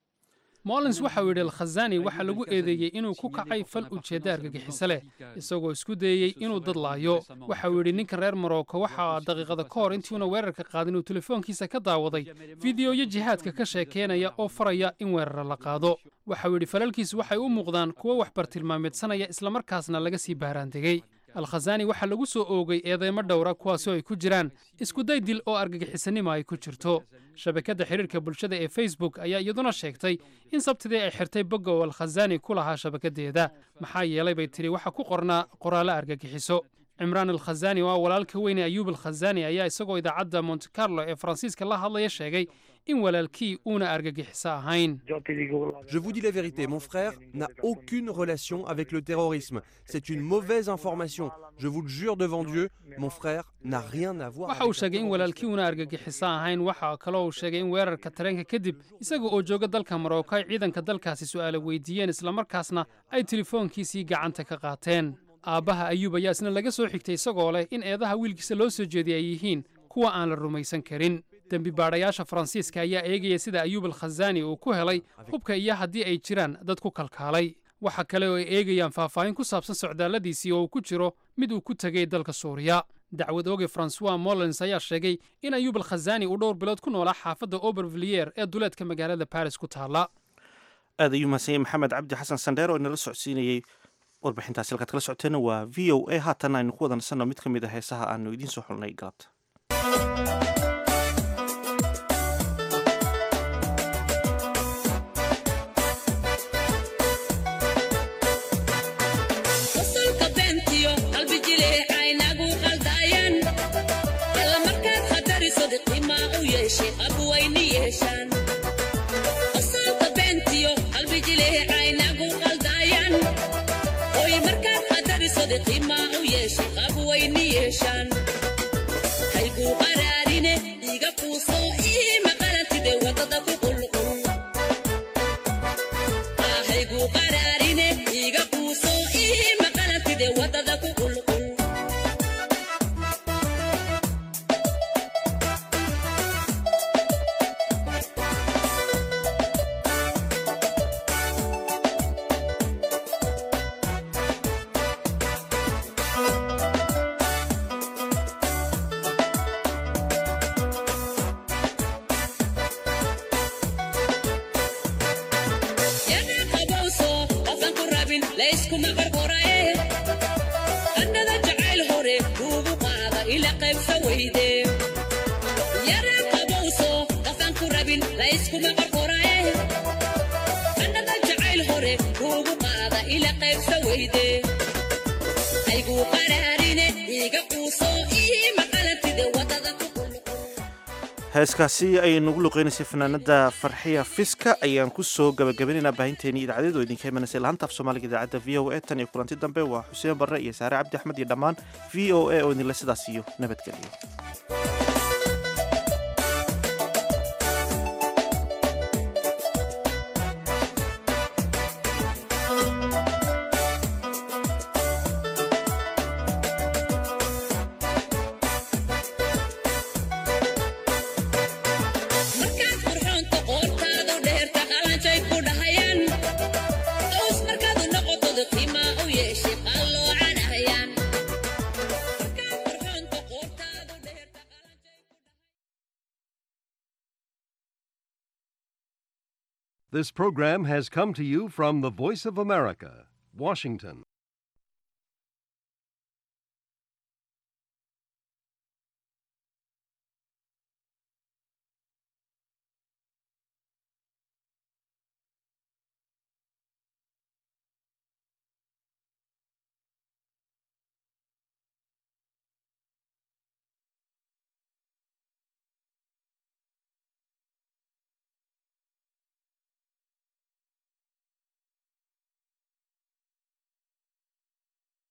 mollins waxa uu yidhi al khazani waxaa lagu eedeeyey inuu ku kacay fal ujeedda argagixiso leh isagoo isku dayey inuu dad laayo waxa uu yidhi ninka reer morocco waxa daqiiqada ka hor intiiuna weerarka qaadin uu telefoonkiisa ka daawaday fideoyo jihaadka ka sheekeynaya oo faraya in weerara la qaado waxa uu yidhi falalkiisu waxay u muuqdaan kuwo wax bartilmaameedsanaya islamarkaasna laga sii baaraandegey al khazani waxaa lagu soo oogay eedeymo dhowra kuwaasoo ay ku jiraan iskuday dil oo argagixisanimo ay ku jirto shabakadda xidhiirka bulshada ee facebook ayaa iyaduna sheegtay in sabtidii ay xirtay bogga oo al khazani ku lahaa shabakaddeeda maxaa yeelay bay tidhi waxa ku qornaa qoraallo argagixiso cimraan al khazani oo ah walaalka weyne ayuub al khazani ayaa isagoo idaacadda monte carlo ee faransiiska la hadlaya sheegay in walaalkii uuna argagixiso ahayn Je vous dis la vérité, mon frère n'a aucune relation avec le terrorisme. C'est une mauvaise information. Je vous le jure devant Dieu, mon frère n'a rien à voir waxa uu sheegay in walaalkii uuna argagixiso ahayn waxa kaloo uu sheegay in weerarka tareenka kadib isaga oo jooga dalka marocco ay ciidanka dalkaasi su'aala weydiiyeen islamarkaasna ay telefoonkiisii gacanta ka qaateen aabbaha ayuub ayaa isna laga soo xigtay isagoo leh in eedaha wiilkiisa loo soo jeediyay ay yihiin kuwa aan la rumaysan karin dembi baadhayaasha faransiiska ayaa eegaya sida ayuub al khazani uu ku helay hubka iyo haddii ay jiraan dad ku kalkaalay waxa kale oo ay eegayaan faahfaahin ku saabsan socdaalladiisii oo uu ku jiro mid uu ku tegey dalka suuriya dacwad ooge francois mollins ayaa sheegay in ayuub al khazani uu dhowr bilood ku noolaa xaafadda obervillier ee duleedka magaalada baris ku taalla aad ayuu mahadsan yahay maxamed cabdi xasan sandheer oo inala socodsiinayey warbixintaasi halkaad kala socoteenna waa v o a haatan aynu ku wadansanno mid ka mid a heesaha aanu idiin soo xulnay galabta wasalka beentiyo qalbi jileecaynagu qaldayan alla markaad khatarisod qimaa u yeeshay abwayni yeeshaan wasalka beentiyo qalbi jileecaynagu qaldayan oy markaad khatarisod qimaa u yeeshay abwayni yeeshaan hayguu qaraarine iga quuso ii maqalantide wadada ku qulqul hayguu qaraarine iga quuso ii maqalantide wadada ku qulqul yana qabowso qofan ku rabin layskuma qarqorae qannada jacayl hore kuugu qaada ila qaybsa weyde yana qabowso qofan ku rabin layskuma qarqorae qannada jacayl hore kuugu qaada ila qaybsa weyde ayguu qaraarine iga quuso ii maqalantide wadada ku heeskaasi ayay nagu luqeynaysay fanaanada farxiya fiska ayaan ku soo gabagabaynaynaa baahinteennii idaacadeed oo idinka imanaysa laanta af soomaaliga idaacadda v o a tan iyo kulanti dambe waa xuseen barre iyo saare cabdi axmed iyo dhammaan v o a oo idinle sidaas iyo nabadgelyo markaad qurxoonta qoortaadu dheerta qalanjay ku dhahayaan us markaadu noqotod qiimaa u yeeshay qalloocanahayaan This program has come to you from the Voice of America, Washington.